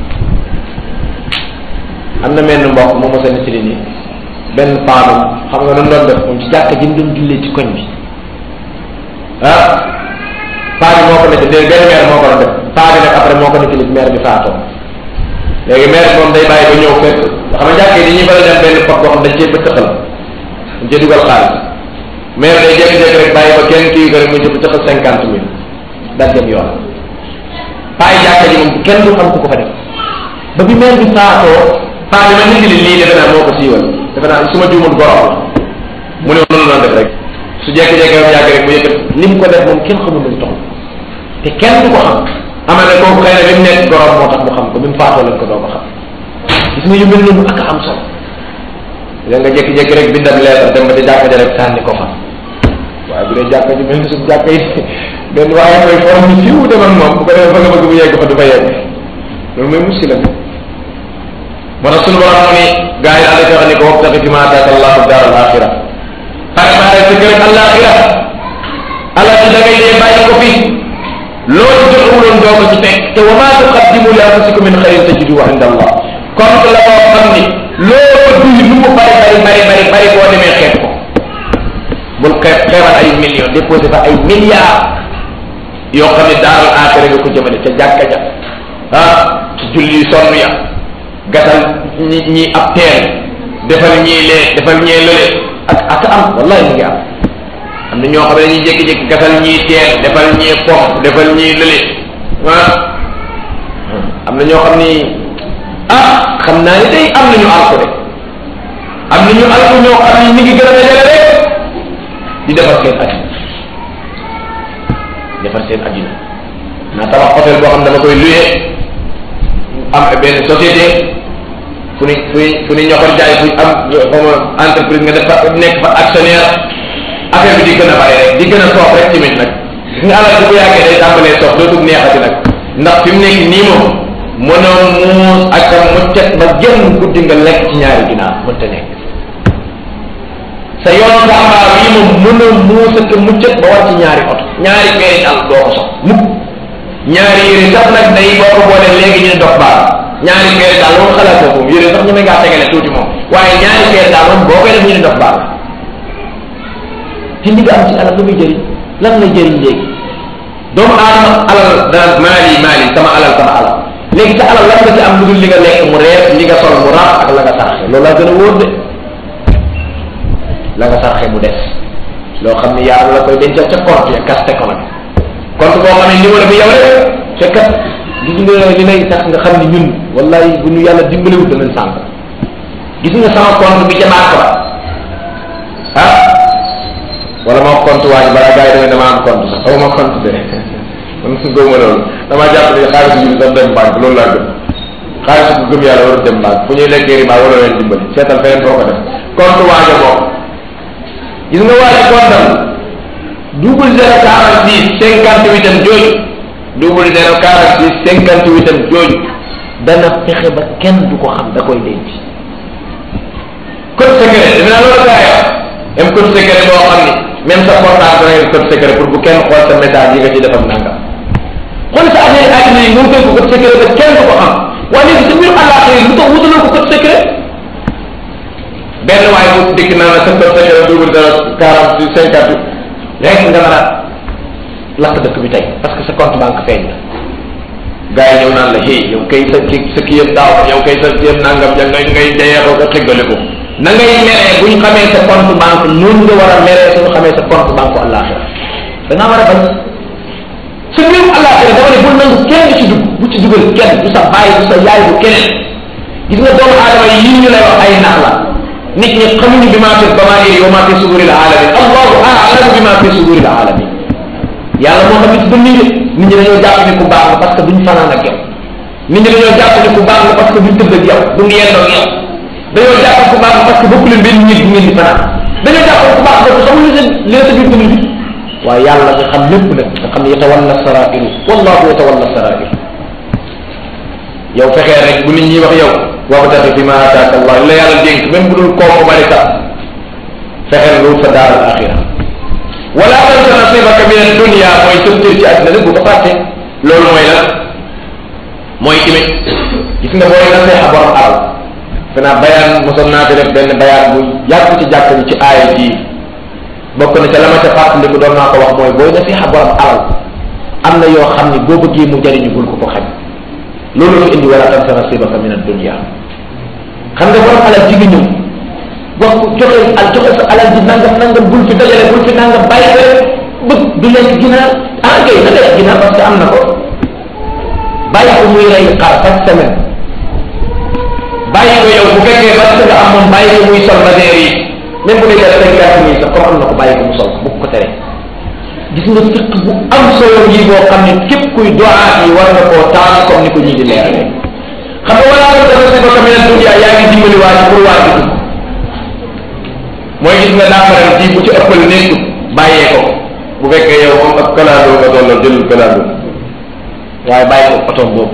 am na menn mbokk moo mos a nettali ni benn paanum xam nga noonu doon def moom ci jàkka ji mu doon jullee ci koñ bi ah paa bi moo ko nekk dé benn maire moo ko doon def paa bi nag après moo ko nekk nit maire bi faatoo léegi maire bi moom day bàyyi ba ñëw fekk xam nga jàkkee dañuy bëri dem benn pot boo xam dañ cee bëttëxal dañ cee dugal xaalis maire day jékki-jékki rek bàyyi ba kenn kii ko rek mu ci bëttëxal cinquante mille daal dem yoon paa yi jàkka ji moom kenn du xam ku ko fa def ba bi maire bi faatoo paa bi ma nit li lii defe naa moo ko siiwal defe naa su ma juumul borom la mu ne noonu la def rek su jékki-jékki yow yàgg rek bu yëkkat li mu ko def moom kenn xamul lu mu toll te kenn du ko xam ama ne kooku xëy na bi mu nekk gorom moo tax mu xam ko bi mu faatoo lañ ko doo ko xam gis nga yu mel noonu ak am solo da nga jékki-jékki rek bindam leetar dem ba ci jàkka ja rek sànni ko fa waaye bu dee jàkka ji mel ni suñu jàkka yi benn waaye mooy forom ni fiw dem ak moom bu ko defee fa nga bëgg bu yegg fa du fa yegg loolu mooy muskila bi moo tax suñu borom mu ni gars yi daal di wax ni ko wabtaqi fi ma ataaka allahu daar al axira préparé sa kër alaxira ala ci da ngay dee bàyyi ko fi loolu joxewuloon doo ko ci fekk te wa ma tuqaddimu li anfusikum min xayrin tajiduhu inda allah comme la koo xam ni loo ko duy lu mu bari bari bari bari bari boo demee xeet ko bul xeeb xeebal ay millions déposé fa ay milliards yoo xam ne daaral aaxira nga ko jëmale ca jàkka ja ah ci julli sonn ya gasal ñi ñi ab teen defal ñii lee defal ñee lële ak ak am wallahi mu ngi am am na ñoo xam ne dañuy jékki-jékki gasal ñii teen defal ñii pompe defal ñii lële ah am na ñoo xam ni ah xam naa ni day am nañu alko de am nañu alko ñoo xam ni ñu ngi gën a dajale rek di defar seen addina defar seen addina naa tabax hôtel boo xam ne dama koy luyee am benn société fu ni fu ni fu ni ñoxor jaay fu am xawma entreprise nga def fa nekk fa actionnaire affaire bi di gën a bari rek di gën a soof rek tamit nag gis nga alal bi bu yàggee day tàmbalee soof dootul neexati nag ndax fi mu nekk nii moom mënoo muus ak a muccet ba jëm guddi nga lekk ci ñaari ginaar mënta nekk sa yoon nga amaar yi moom mën a muus ak a muccet ba war ci ñaari oto ñaari peeri dal doo ko sox mukk ñaari yére sax nag day boo ko boolee léegi ñu ne dox baax ñaari peeri daal moom xalaatoo ko yére sax ñu ne ngaa tegale tuuti moom waaye ñaari peeri daal moom boo koy def ñu ne dox baax te li nga am ci alal lu muy jëriñ lan lay jëriñ léegi doomu aadama alal daan maali maali sama alal sama alal léegi sa alal lan nga ci am lu dul li nga lekk mu reer li nga sol mu raaf ak la nga sarxe loolu laa gën a wóor de la nga sarxe mu des loo xam ne yàlla la koy dencal ca compte ya kaste ko nag compte boo xam ne numéro bi yow rek fekkat gis nga li lay tax nga xam ne ñun wallahi bu ñu yàlla dimbalewut danañ sànq gis nga sama compte bi ca banque ba ah wala ma compte waa ji balaa gars yi demee dama am compte sax xaw ma compte de man gëwma loolu damaa jàpp ne xaalis bi sax dem banque loolu laa gëm xaalis bu gëm yàlla warul dem banque fu ñuy lekkee riba wala leen dimbali seetal feneen foo ko def compte waaja moom gis nga waaja compte am double zéro quarante six cinquante huit am jooju double zéro quarante six cinquante huit am jooju dana fexe ba kenn du ko xam da koy denc code secret defe naa loolu gaa yi même code secret boo xam ni même sa portable dana yor code secret pour bu kenn xool sa message yi nga ci defam nangam xool sa affaire àddina yi nga ko code secret ba kenn du ko xam waaye léegi sa mbiru àllaaxira lu tax wutaloo ko code secret benn waaye bu dikk naa la sa code secret double zéro quarante cinquante rek nga mën a lakk dëkk bi tey parce que sa compte banque feeñ na gars yi ñëw naan la hey yow kay sa ki sa kii yëpp daaw yow kay sa kii yëpp nangam ja ngay ngay deyeexoo ko xeggale ko na ngay meree bu ñu xamee sa compte banque noonu nga war a meree suñu xamee sa compte banque àllaaxira da ngaa war a bañ sa mbirum àllaaxira dama ne bul nangu kenn ci dugg bu ci dugal kenn du sa bàyyi du sa yaay bu keneen gis nga doomu aadama yi yii ñu lay wax ay nax la nit ñi xamuñu bi maa fi bamairi wa maa fi suduril alamin allahu a'lamu bi maa fi suduril alamin yàlla moo xam ne ci dënn yi nit ñi dañoo jàpp ni ku baax la parce que duñ fanaan ak yow nit ñi dañoo jàpp ni ku baax la parce que duñ tëdd ak yow duñ yendoo ak yow dañoo jàpp ku baax la parce que bokku leen benn nit bu ngeen di fanaan dañoo jàpp ku baax la xamul li seen li sa biir dund bi waaye yàlla nga xam lépp nag nga xam ne yatawalla sarairu wallahu yatawalla sarairu yow fexee rek bu nit ñi wax yow wabtaxi fi ma ataaka allah la yàlla dénk même bu dul kooku bari sax fexeel nga wut sa daar al axira wala tansa nasibaka min addunia mooy sa cër ci àddina rek bu ko fàtte loolu mooy lan mooy imit gis nga booy naseexa borom alal fanaa bayaan mosoon naa fi def benn bayaan bu yàgg ci jàkk bi ci aaya bii bokk na ca la ma ca fàttaliku doon naa ko wax mooy booy naseexa borom alal am na yoo xam ni boo bëggee mu jariñu bul ko ko xam loolu la indi wala tansa nasibaka min addunia xam nga borom alal ji nga ñëw wax ko joxe al joxe sa alal ji nangam nangam bul fi dajale bul fi nangam bàyyi ko rek bëgg du lekk ginaar ah kay na lekk ginaar parce que am na ko bàyyi ko muy rey xar chaque semaine bàyyi ko yow bu fekkee parce que nga am moom bàyyi ko muy sol badeer yi même bu dee jar cinq quatre mille sax comme am na ko bàyyi ko mu sol ko bu ko tere gis nga fiq bu am solo yi boo xam ne képp kuy doaat yi war nga koo taal comme ni ko ñii di leerale xam nga wala ko dana si baka menen dunya yaa ngi dimbali waa ji pour waa ji dugg mooy gis nga daafaral ji bu ci ëppal nekk bàyyee ko bu fekkee yow comme ak kalaandoo nga tolloo jëlul kalaandoo waaye bàyyi ko otom boobu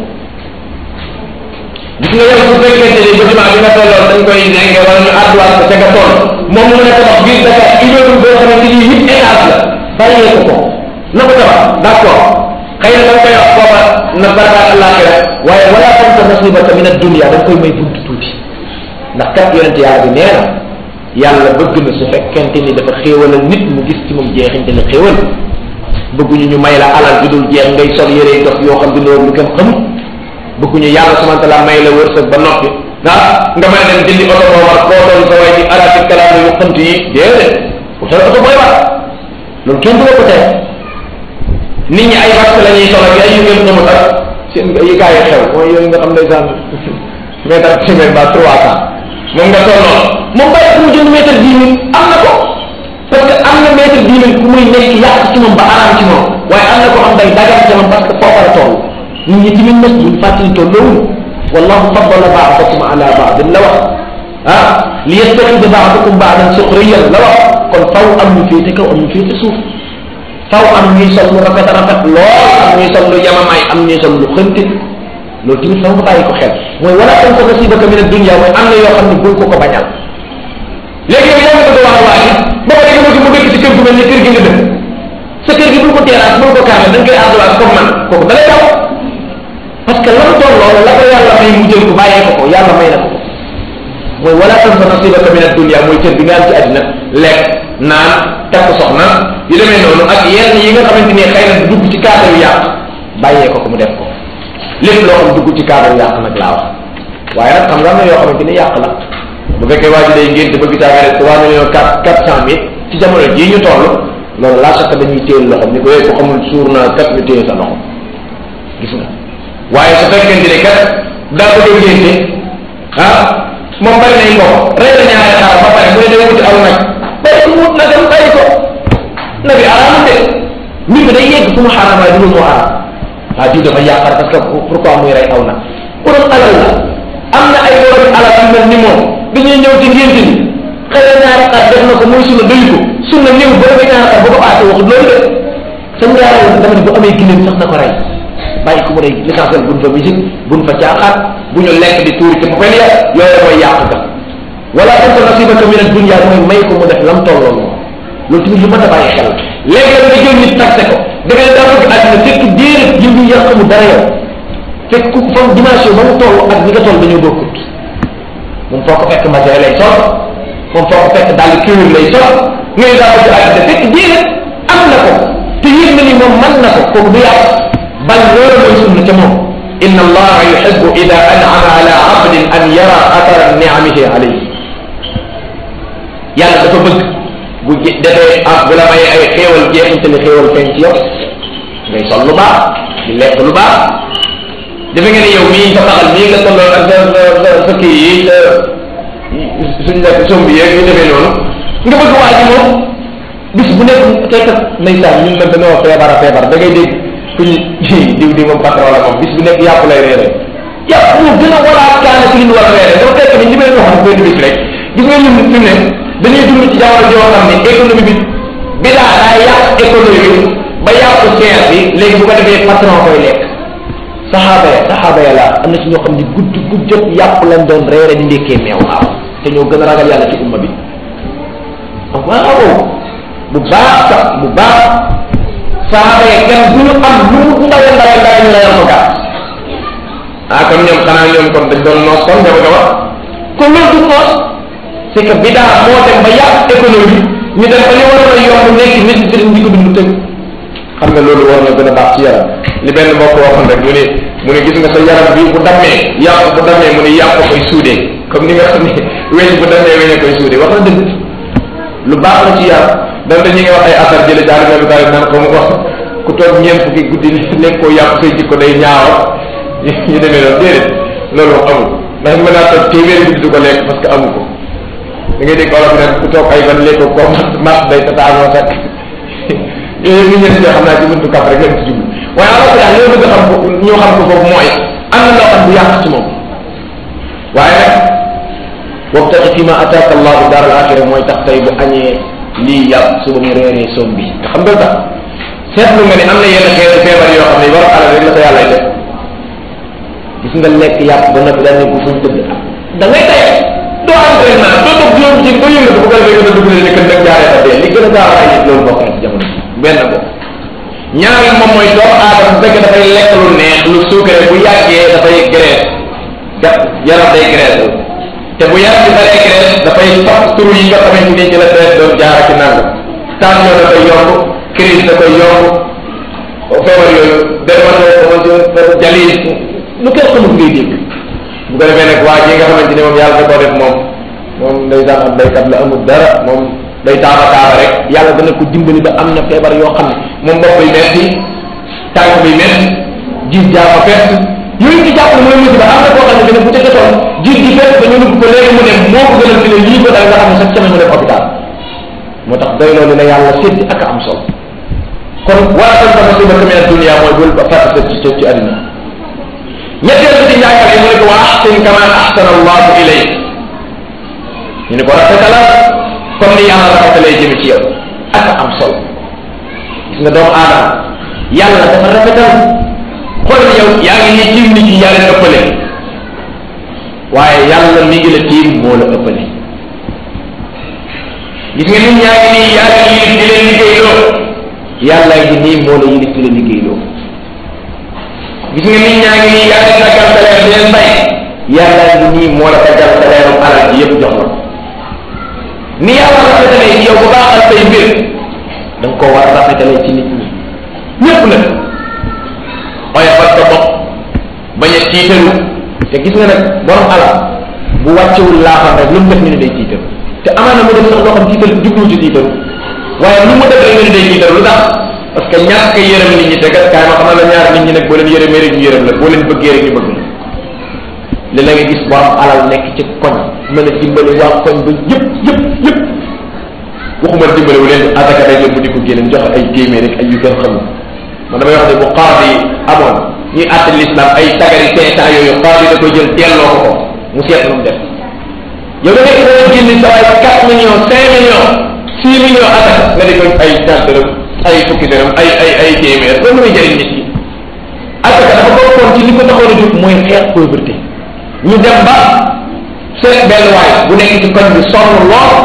gis nga yow su fekkente ni bâtiment bi nga tolloon dañ koy nenge wala ñu àdduwaat ko ca nga toll moom mu ne tabax biir Dakar immeuble boo xamante ni huit étage la bàyyee ko ko na ko tabax d' accord xëy na da nga koy wax booba na barakaat àllaaxira waaye wala tansa nasibaka min ad-dunya da nga koy may bunt tuuti ndax kat yonente yàlla bi nee na yàlla bëgg na su fekkente ni dafa xéewalal nit mu gis ci moom jeexinte ne xéewal bëgguñu ñu may la alal ju dul jeex ngay sol yére dox yoo xam dina lu kenn xamul bëgguñu yàlla subhanahu wa taala may la wërsëg ba noppi ah nga mën a dem jëndi oto boo war koo doon sa way ci arabi kalaam yu xënt yi déedéet utal oto booy war loolu kenn du la ko tere nit ñi ay vax la ñuy sol ak ay yu ngeen xamul ak seen yi gaa yi xew mooy yooyu nga xam ne saan mètre ak semaine ba trois cent moom nga toll noonu moom bàyyi ku mu jënd mètre dix mille am na ko parce que am na mètre dix mille ku muy nekk yàq ci moom ba araam ci moom waaye am na ko xam day dagal ci moom parce que foofa la toll nit ñi tamit nag buñ fàttali tolloowul wallahu faddala baadakum ala baadin la wax ah li yastaxida baadakum baadan suxriyan la wax kon faw am ñu féete kaw am ñu féete suuf faw am ñuy sol lu rafet rafet lool am ñuy sol lu yamamaay am ñuy sol lu xënti loolu tamit faw nga bàyyi ko xel mooy wala tansa nasibaka min ad-dunya mooy am na yoo xam ne bul ko ko bañal léegi yow yaa ngi bëgg a wax waa ji ba pare nga bëgg mu dëkk ci kër gu mel ni kër gi nga dëkk sa kër gi bul ko terrasse bul ko kaame da nga koy ardoise comme man kooku da lay daw parce que lam toll loolu la ko yàlla may mu jël ko bàyyee ko ko yàlla may na ko ko mooy wala tansa nasibaka min ad-dunya mooy kër bi nga am ci àddina lekk naan takk soxna yu demee noonu ak yenn yi nga xamante ni xëy na dugg ci cadre yu yàq bàyyee ko ko mu def ko lépp loo xam dugg ci cadre yu yàq nag laa wax waaye nag xam nga am na yoo xamante ni yàq la bu fekkee waa ji day ngénte te bëgg caa rek trois millions quatre quatre cent mille ci jamono jii ñu toll loolu laa sax dañuy téel loxo ni ko yooyu ko xamul suur naa kat ñu téye sa loxo gis nga waaye su fekkente ni kat daa bëgg a ngénte ah moom bari nañ ko rey la ñaari xaar ba pare mu ne day wuti aw nag bàyyi ko wut nagam bàyyi ko nag yi araam de mbir mi day yegg fu mu xaraam waaye du mu xaraam ah diw dafa yàqar parce que pourquoi muy rey aw nag borom alal la am na ay borom alal yu mel ni moom dañuy ñëw ci ngénte ni xëy na ñaari xar def na ko muy sunna doy ko sunna néew ba dafay ñaari xar ba ko paase waxut loolu de sa ñaareel dama ne bu amee gileem sax na ko rey bàyyi ko mu rey l'essentiel buñ fa musique buñ fa caaxaat bu ñu lekk di tuuri ci popel ya yooyu mooy yàq ka wala tansa nasibaka min ad-dunya mooy may ko mu def lam tolloo moom loolu tamit lu mën a bàyyi xel léegi nga jël nit taxe ko da ngay daa bëgg àddina fekk déedéet yi ñu yàq mu dara yow fekk ku fam dimension ba mu toll ak ni nga toll dañoo bokkut moom foo ko fekk matériel lay sol moom foo ko fekk dàll cuir lay sol ngay daa bëgg àddina fekk déedéet am na ko te yëg na ni moom mën na ko kooku du yàq bal loolu mooy sunna ca moom inna allaha yuhibbu ida an'ama ala abdin an yara athara ni'amihi alayhi yàlla dafa bëgg bu defee ah bu la may ay xéewal jeexinte ne xéewal feeñ ci yow ngay sol lu baax di lekk lu baax defe nga ne yow mii sa taxal mii nga tolloo ak sa sa sa kii yi sa suñ nekk sombi yeeg ñu defee noonu nga bëgg waa ji moom bis bu nekk fekk ndeysaan ñun nag dañoo feebar a feebar da ngay dégg ku ñu diw di moom patron la moom bis bu nekk yàpp lay reere yàpp mu gën a walaat kaana ci li ñu war a reere dafa fekk ni li may waxoon benn bis rek gis nga ñun fi mu ne dañuy dund ci jamono joo xam ne économie bi bi daa daa yàq économie bi ba yàqu seer bi léegi bu ko defee patron koy lekk saxaaba ya saxaaba ya la am na ci ñoo xam ne gudd gudd jot yàpp lañ doon reere di ndekkee meew waaw te ñoo gën a ragal yàlla ci umma bi waaw bu baax sax bu baax saxaaba ya kenn du ñu am lu mu ndawe ndawe ndawe ñu la yor ko gàtt ah kon ñoom xanaa ñoom kon dañ doon noos kon nga bëgg a wax kon loolu du noos c'est que bidaa moo dem ba yàq économie ñu dem ba li waroon a yomb nekk nécessité di ko dund tëg xam nga loolu war na gën a baax ci yaram li benn mbokk waxoon rek mu ne mu ne gis nga sa yaram bi bu dammee yàpp bu dammee mu ne yàpp koy suudee comme ni nga xam ne weñ bu dammee weñ a koy suudee wax na dëgg lu baax la ci yaram dam dañu ngi wax ay asar jële jaari bi taali naan ko mu wax ku toog ñeent fukki guddi nekk koo yàpp say jikko day ñaawa ñu demee noonu déedéet loolu wax amul ndax mën naa toog téeméeri guddi du ko lekk parce que amu ko da ngay dégg olof ne ku toog ay ban léegi ko mat day tataanoo kat yooyu ñu ñeen xam naa ci buntu kaf rek lañ ci jublu waaye ala daal loolu bëgg xam ko ñoo xam ko foofu mooy am na loo xam bu yàq ci moom waaye nag wabtaqi fi ma ataaka allahu daar al axira mooy tax tey bu añee lii yàpp suba mu reeree soom bi te xam nga tax seetlu nga ni am na yenn xeetu feebar yoo xam ne war alal rek la ko yàlla def gis nga lekk yàpp ba noppi daal ne ko fuñ tëdd da ngay tey doo entraînement doo toog juróom ci ba yëngatu bu ko defee gën a dugg ne kën nag jaaree fa dee li gën a gaaw a nit loolu bokk na ci jamono benn ko ñaareel moom mooy doomu aadama bu fekkee dafay lekk lu neex lu suukare bu yàggee dafay graisse da yaram day graisse te bu yàgg baree graisse dafay sax turu yi nga xamante ni ci la graisse doon jaar ci nang tension da koy yomb crise da koy yomb feebar yooyu dermatose jalis lu kenn xamul ngay dégg bu ko defee nag waa ji nga xamante ni moom yàlla da koo def moom moom ndeysaan am baykat la amul dara moom day taaba taaba rek yàlla dana ko dimbali ba am na feebar yoo xam ne moom bopp bi metti tànk bi metti gis jaama fett yooyu ñu jàpp ne mooy musiba am na koo xam ne dina bu ca jotoon gis gi fett ba ñu nugg ko léegi mu ne moo ko gënal fi ne lii ko dal nga xam ne chaque semaine mu dem hôpital moo tax doy loolu la yàlla séddi ak a am solo kon wala tan sama siba min dunia mooy bul fàtte sa ci ci àddina ñetteel bi ci njàngale mu ne ko wa ahsin kama ahsana allahu ilayk ñu ne ko rafetala comme ni yàlla rafetalee jëme ci yow ak am solo gis nga doomu aadama yàlla dafa rafetal xool yow yaa ngi ni tiim nit ñi yaa leen ëppale waaye yàlla mi ngi la tiim moo la ëppale gis nga nit ñaa ngi nii yaa leen yilif di leen liggéeyloo yàlla ngi nii moo la yilif di leen liggéeyloo gis nga nit ñaa ngi nii yaa leen daggal salaire di leen fay yàlla ngi nii moo la daggal salaire am alal ji yëpp jox la ko ni yàlla rafetalee ci yow bu baaxal say mbir da nga koo war a rafetalee ci nit ñi ñëpp nag waaye fat sa bopp bañ a tiitaru te gis nga nag borom alal bu wàccewul laaxam rek lu mu def ñu ne day tiitaru te amaana mu def sax loo xam tiital jublu ci tiitaru waaye lu mu def rek ñu ne day tiitaru lu tax parce que ñàkk yërëm nit ñi te kat kaay ma xamal la ñaar nit ñi nag boo leen yërëmee rek ñu yërëm la boo leen bëggee rek ñu bëgg la li la nga gis borom alal nekk ci koñ mën a dimbali waa koñ ba yëpp yëpp yëpp waxuma dimbali wu leen asaka day jot mu di ko génne joxe ay téeméer rek ay yu gën xamul man damay wax ne bu qaadi amoon ñuy àtte l'islam ay tagari cinq cent yooyu qaadi da koy jël teelloo ko ko mu seet lu mu def yow da nekk dana génne sa waay quatre millions cinq millions six millions asaka nga di ko ay ñaar dërëm ay fukki dërëm ay ay ay téeméer loolu muy jëriñ nit ñi asaka dafa bokkoon ci li ko taxoon a jóg mooy xeex pauvreté ñu dem ba seet benn waay bu nekk ci koñ bi sonn lool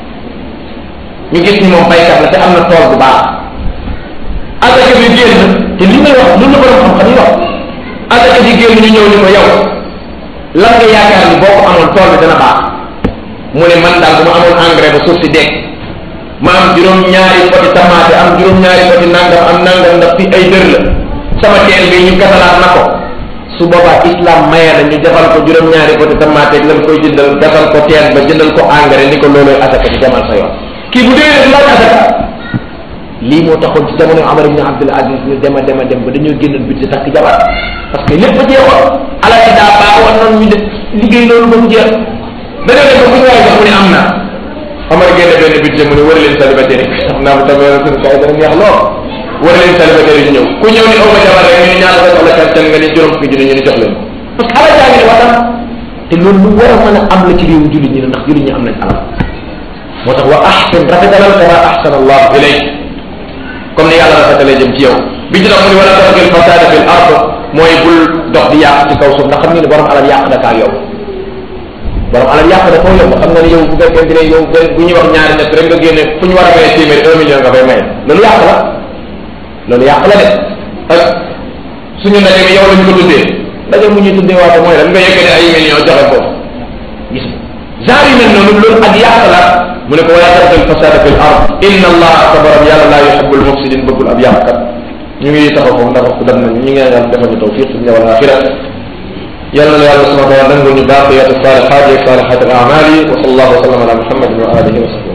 ñu gis ni moom baykat la te am na tool bu baax asaka bi génn te li may wax lu la borom xam-xam yi wax asaka bi génn ñu ñëw ni ko yow lan nga yaakaar ni boo ko amoon tool bi dana baax mu ne man daal bu ma amoon engrais ba suuf si dekk ma am juróom-ñaari poti tamaate am juróom-ñaari poti nangam am nangam ndax fi ay dër la sama teen bi ñu gasalaat na ko su boobaa islam maye na ñu defal ko juróom-ñaari poti tamaate ak lan koy jëndal gasal ko teen ba jëndal ko engrais ni ko looloy asaka ci demal sa yoon kii bu dee laaj asaka lii moo taxoon ci jamono Amar ibn Abdul Aziz ñu dem a dem a dem ba dañoo génnoon budget takk jabar parce que lépp a jeexoon alal ci daa baaxoon noonu ñu def liggéey loolu ba mu jeex dañoo dem ba bu ñu waay sax mu ne am na Amar génne benn budget mu ne war leen célibataire yi xam naa bu tamee suñu kaay dana neex lool war leen célibataire yi ñëw ku ñëw ni aw ma jabar rek ñu ne ñaata sa soxla kan nga ni juróom fukki junni ñu ne jox leen parce que alal jaa ngi ne waxtaan te loolu lu war a mën a am la ci réewu jullit ñi ndax jullit ñi am nañ alal moo tax wa ahsin rafetalal kama ahsana allahu ilayk comme ni yàlla rafetalee jëm ci yow bi ci dox mu ni wala tabgil fasada fil ard mooy bul dox di yàq ci kaw suuf ndax xam nga ni borom alal yàq na kaa yow borom alal yàq na koo yow nga xam nga ni yow bu fekkente ne yow bu ñuy wax ñaari ñett rek nga génne fu ñu war a maye téeméeri un million nga fay maye loolu yàq la loolu yàq la de ak suñu ndaje mi yow lañ ko tuddee ndaje mu ñuy tuddee waate mooy lan nga yëkkati ay million joxe foofu gis genre yu mel noonu loolu ak yàq la mu ne ko wala tabgil fasada fil ard inna allaha sa borom yàlla laa yuhibbul mufsidin bëggul ab yàqkat ñu ngi taxaw foofu ndax dem nañ ñu ngi ñaan defal ñu tawfiq fi dunya wal axira yàlla na yàlla subhanahu wa taala nangul ñu baaqiyaatu salihaat yi salihaat al amali wa sallallahu wa sallam ala muhammadin wa alihi wa sahbihi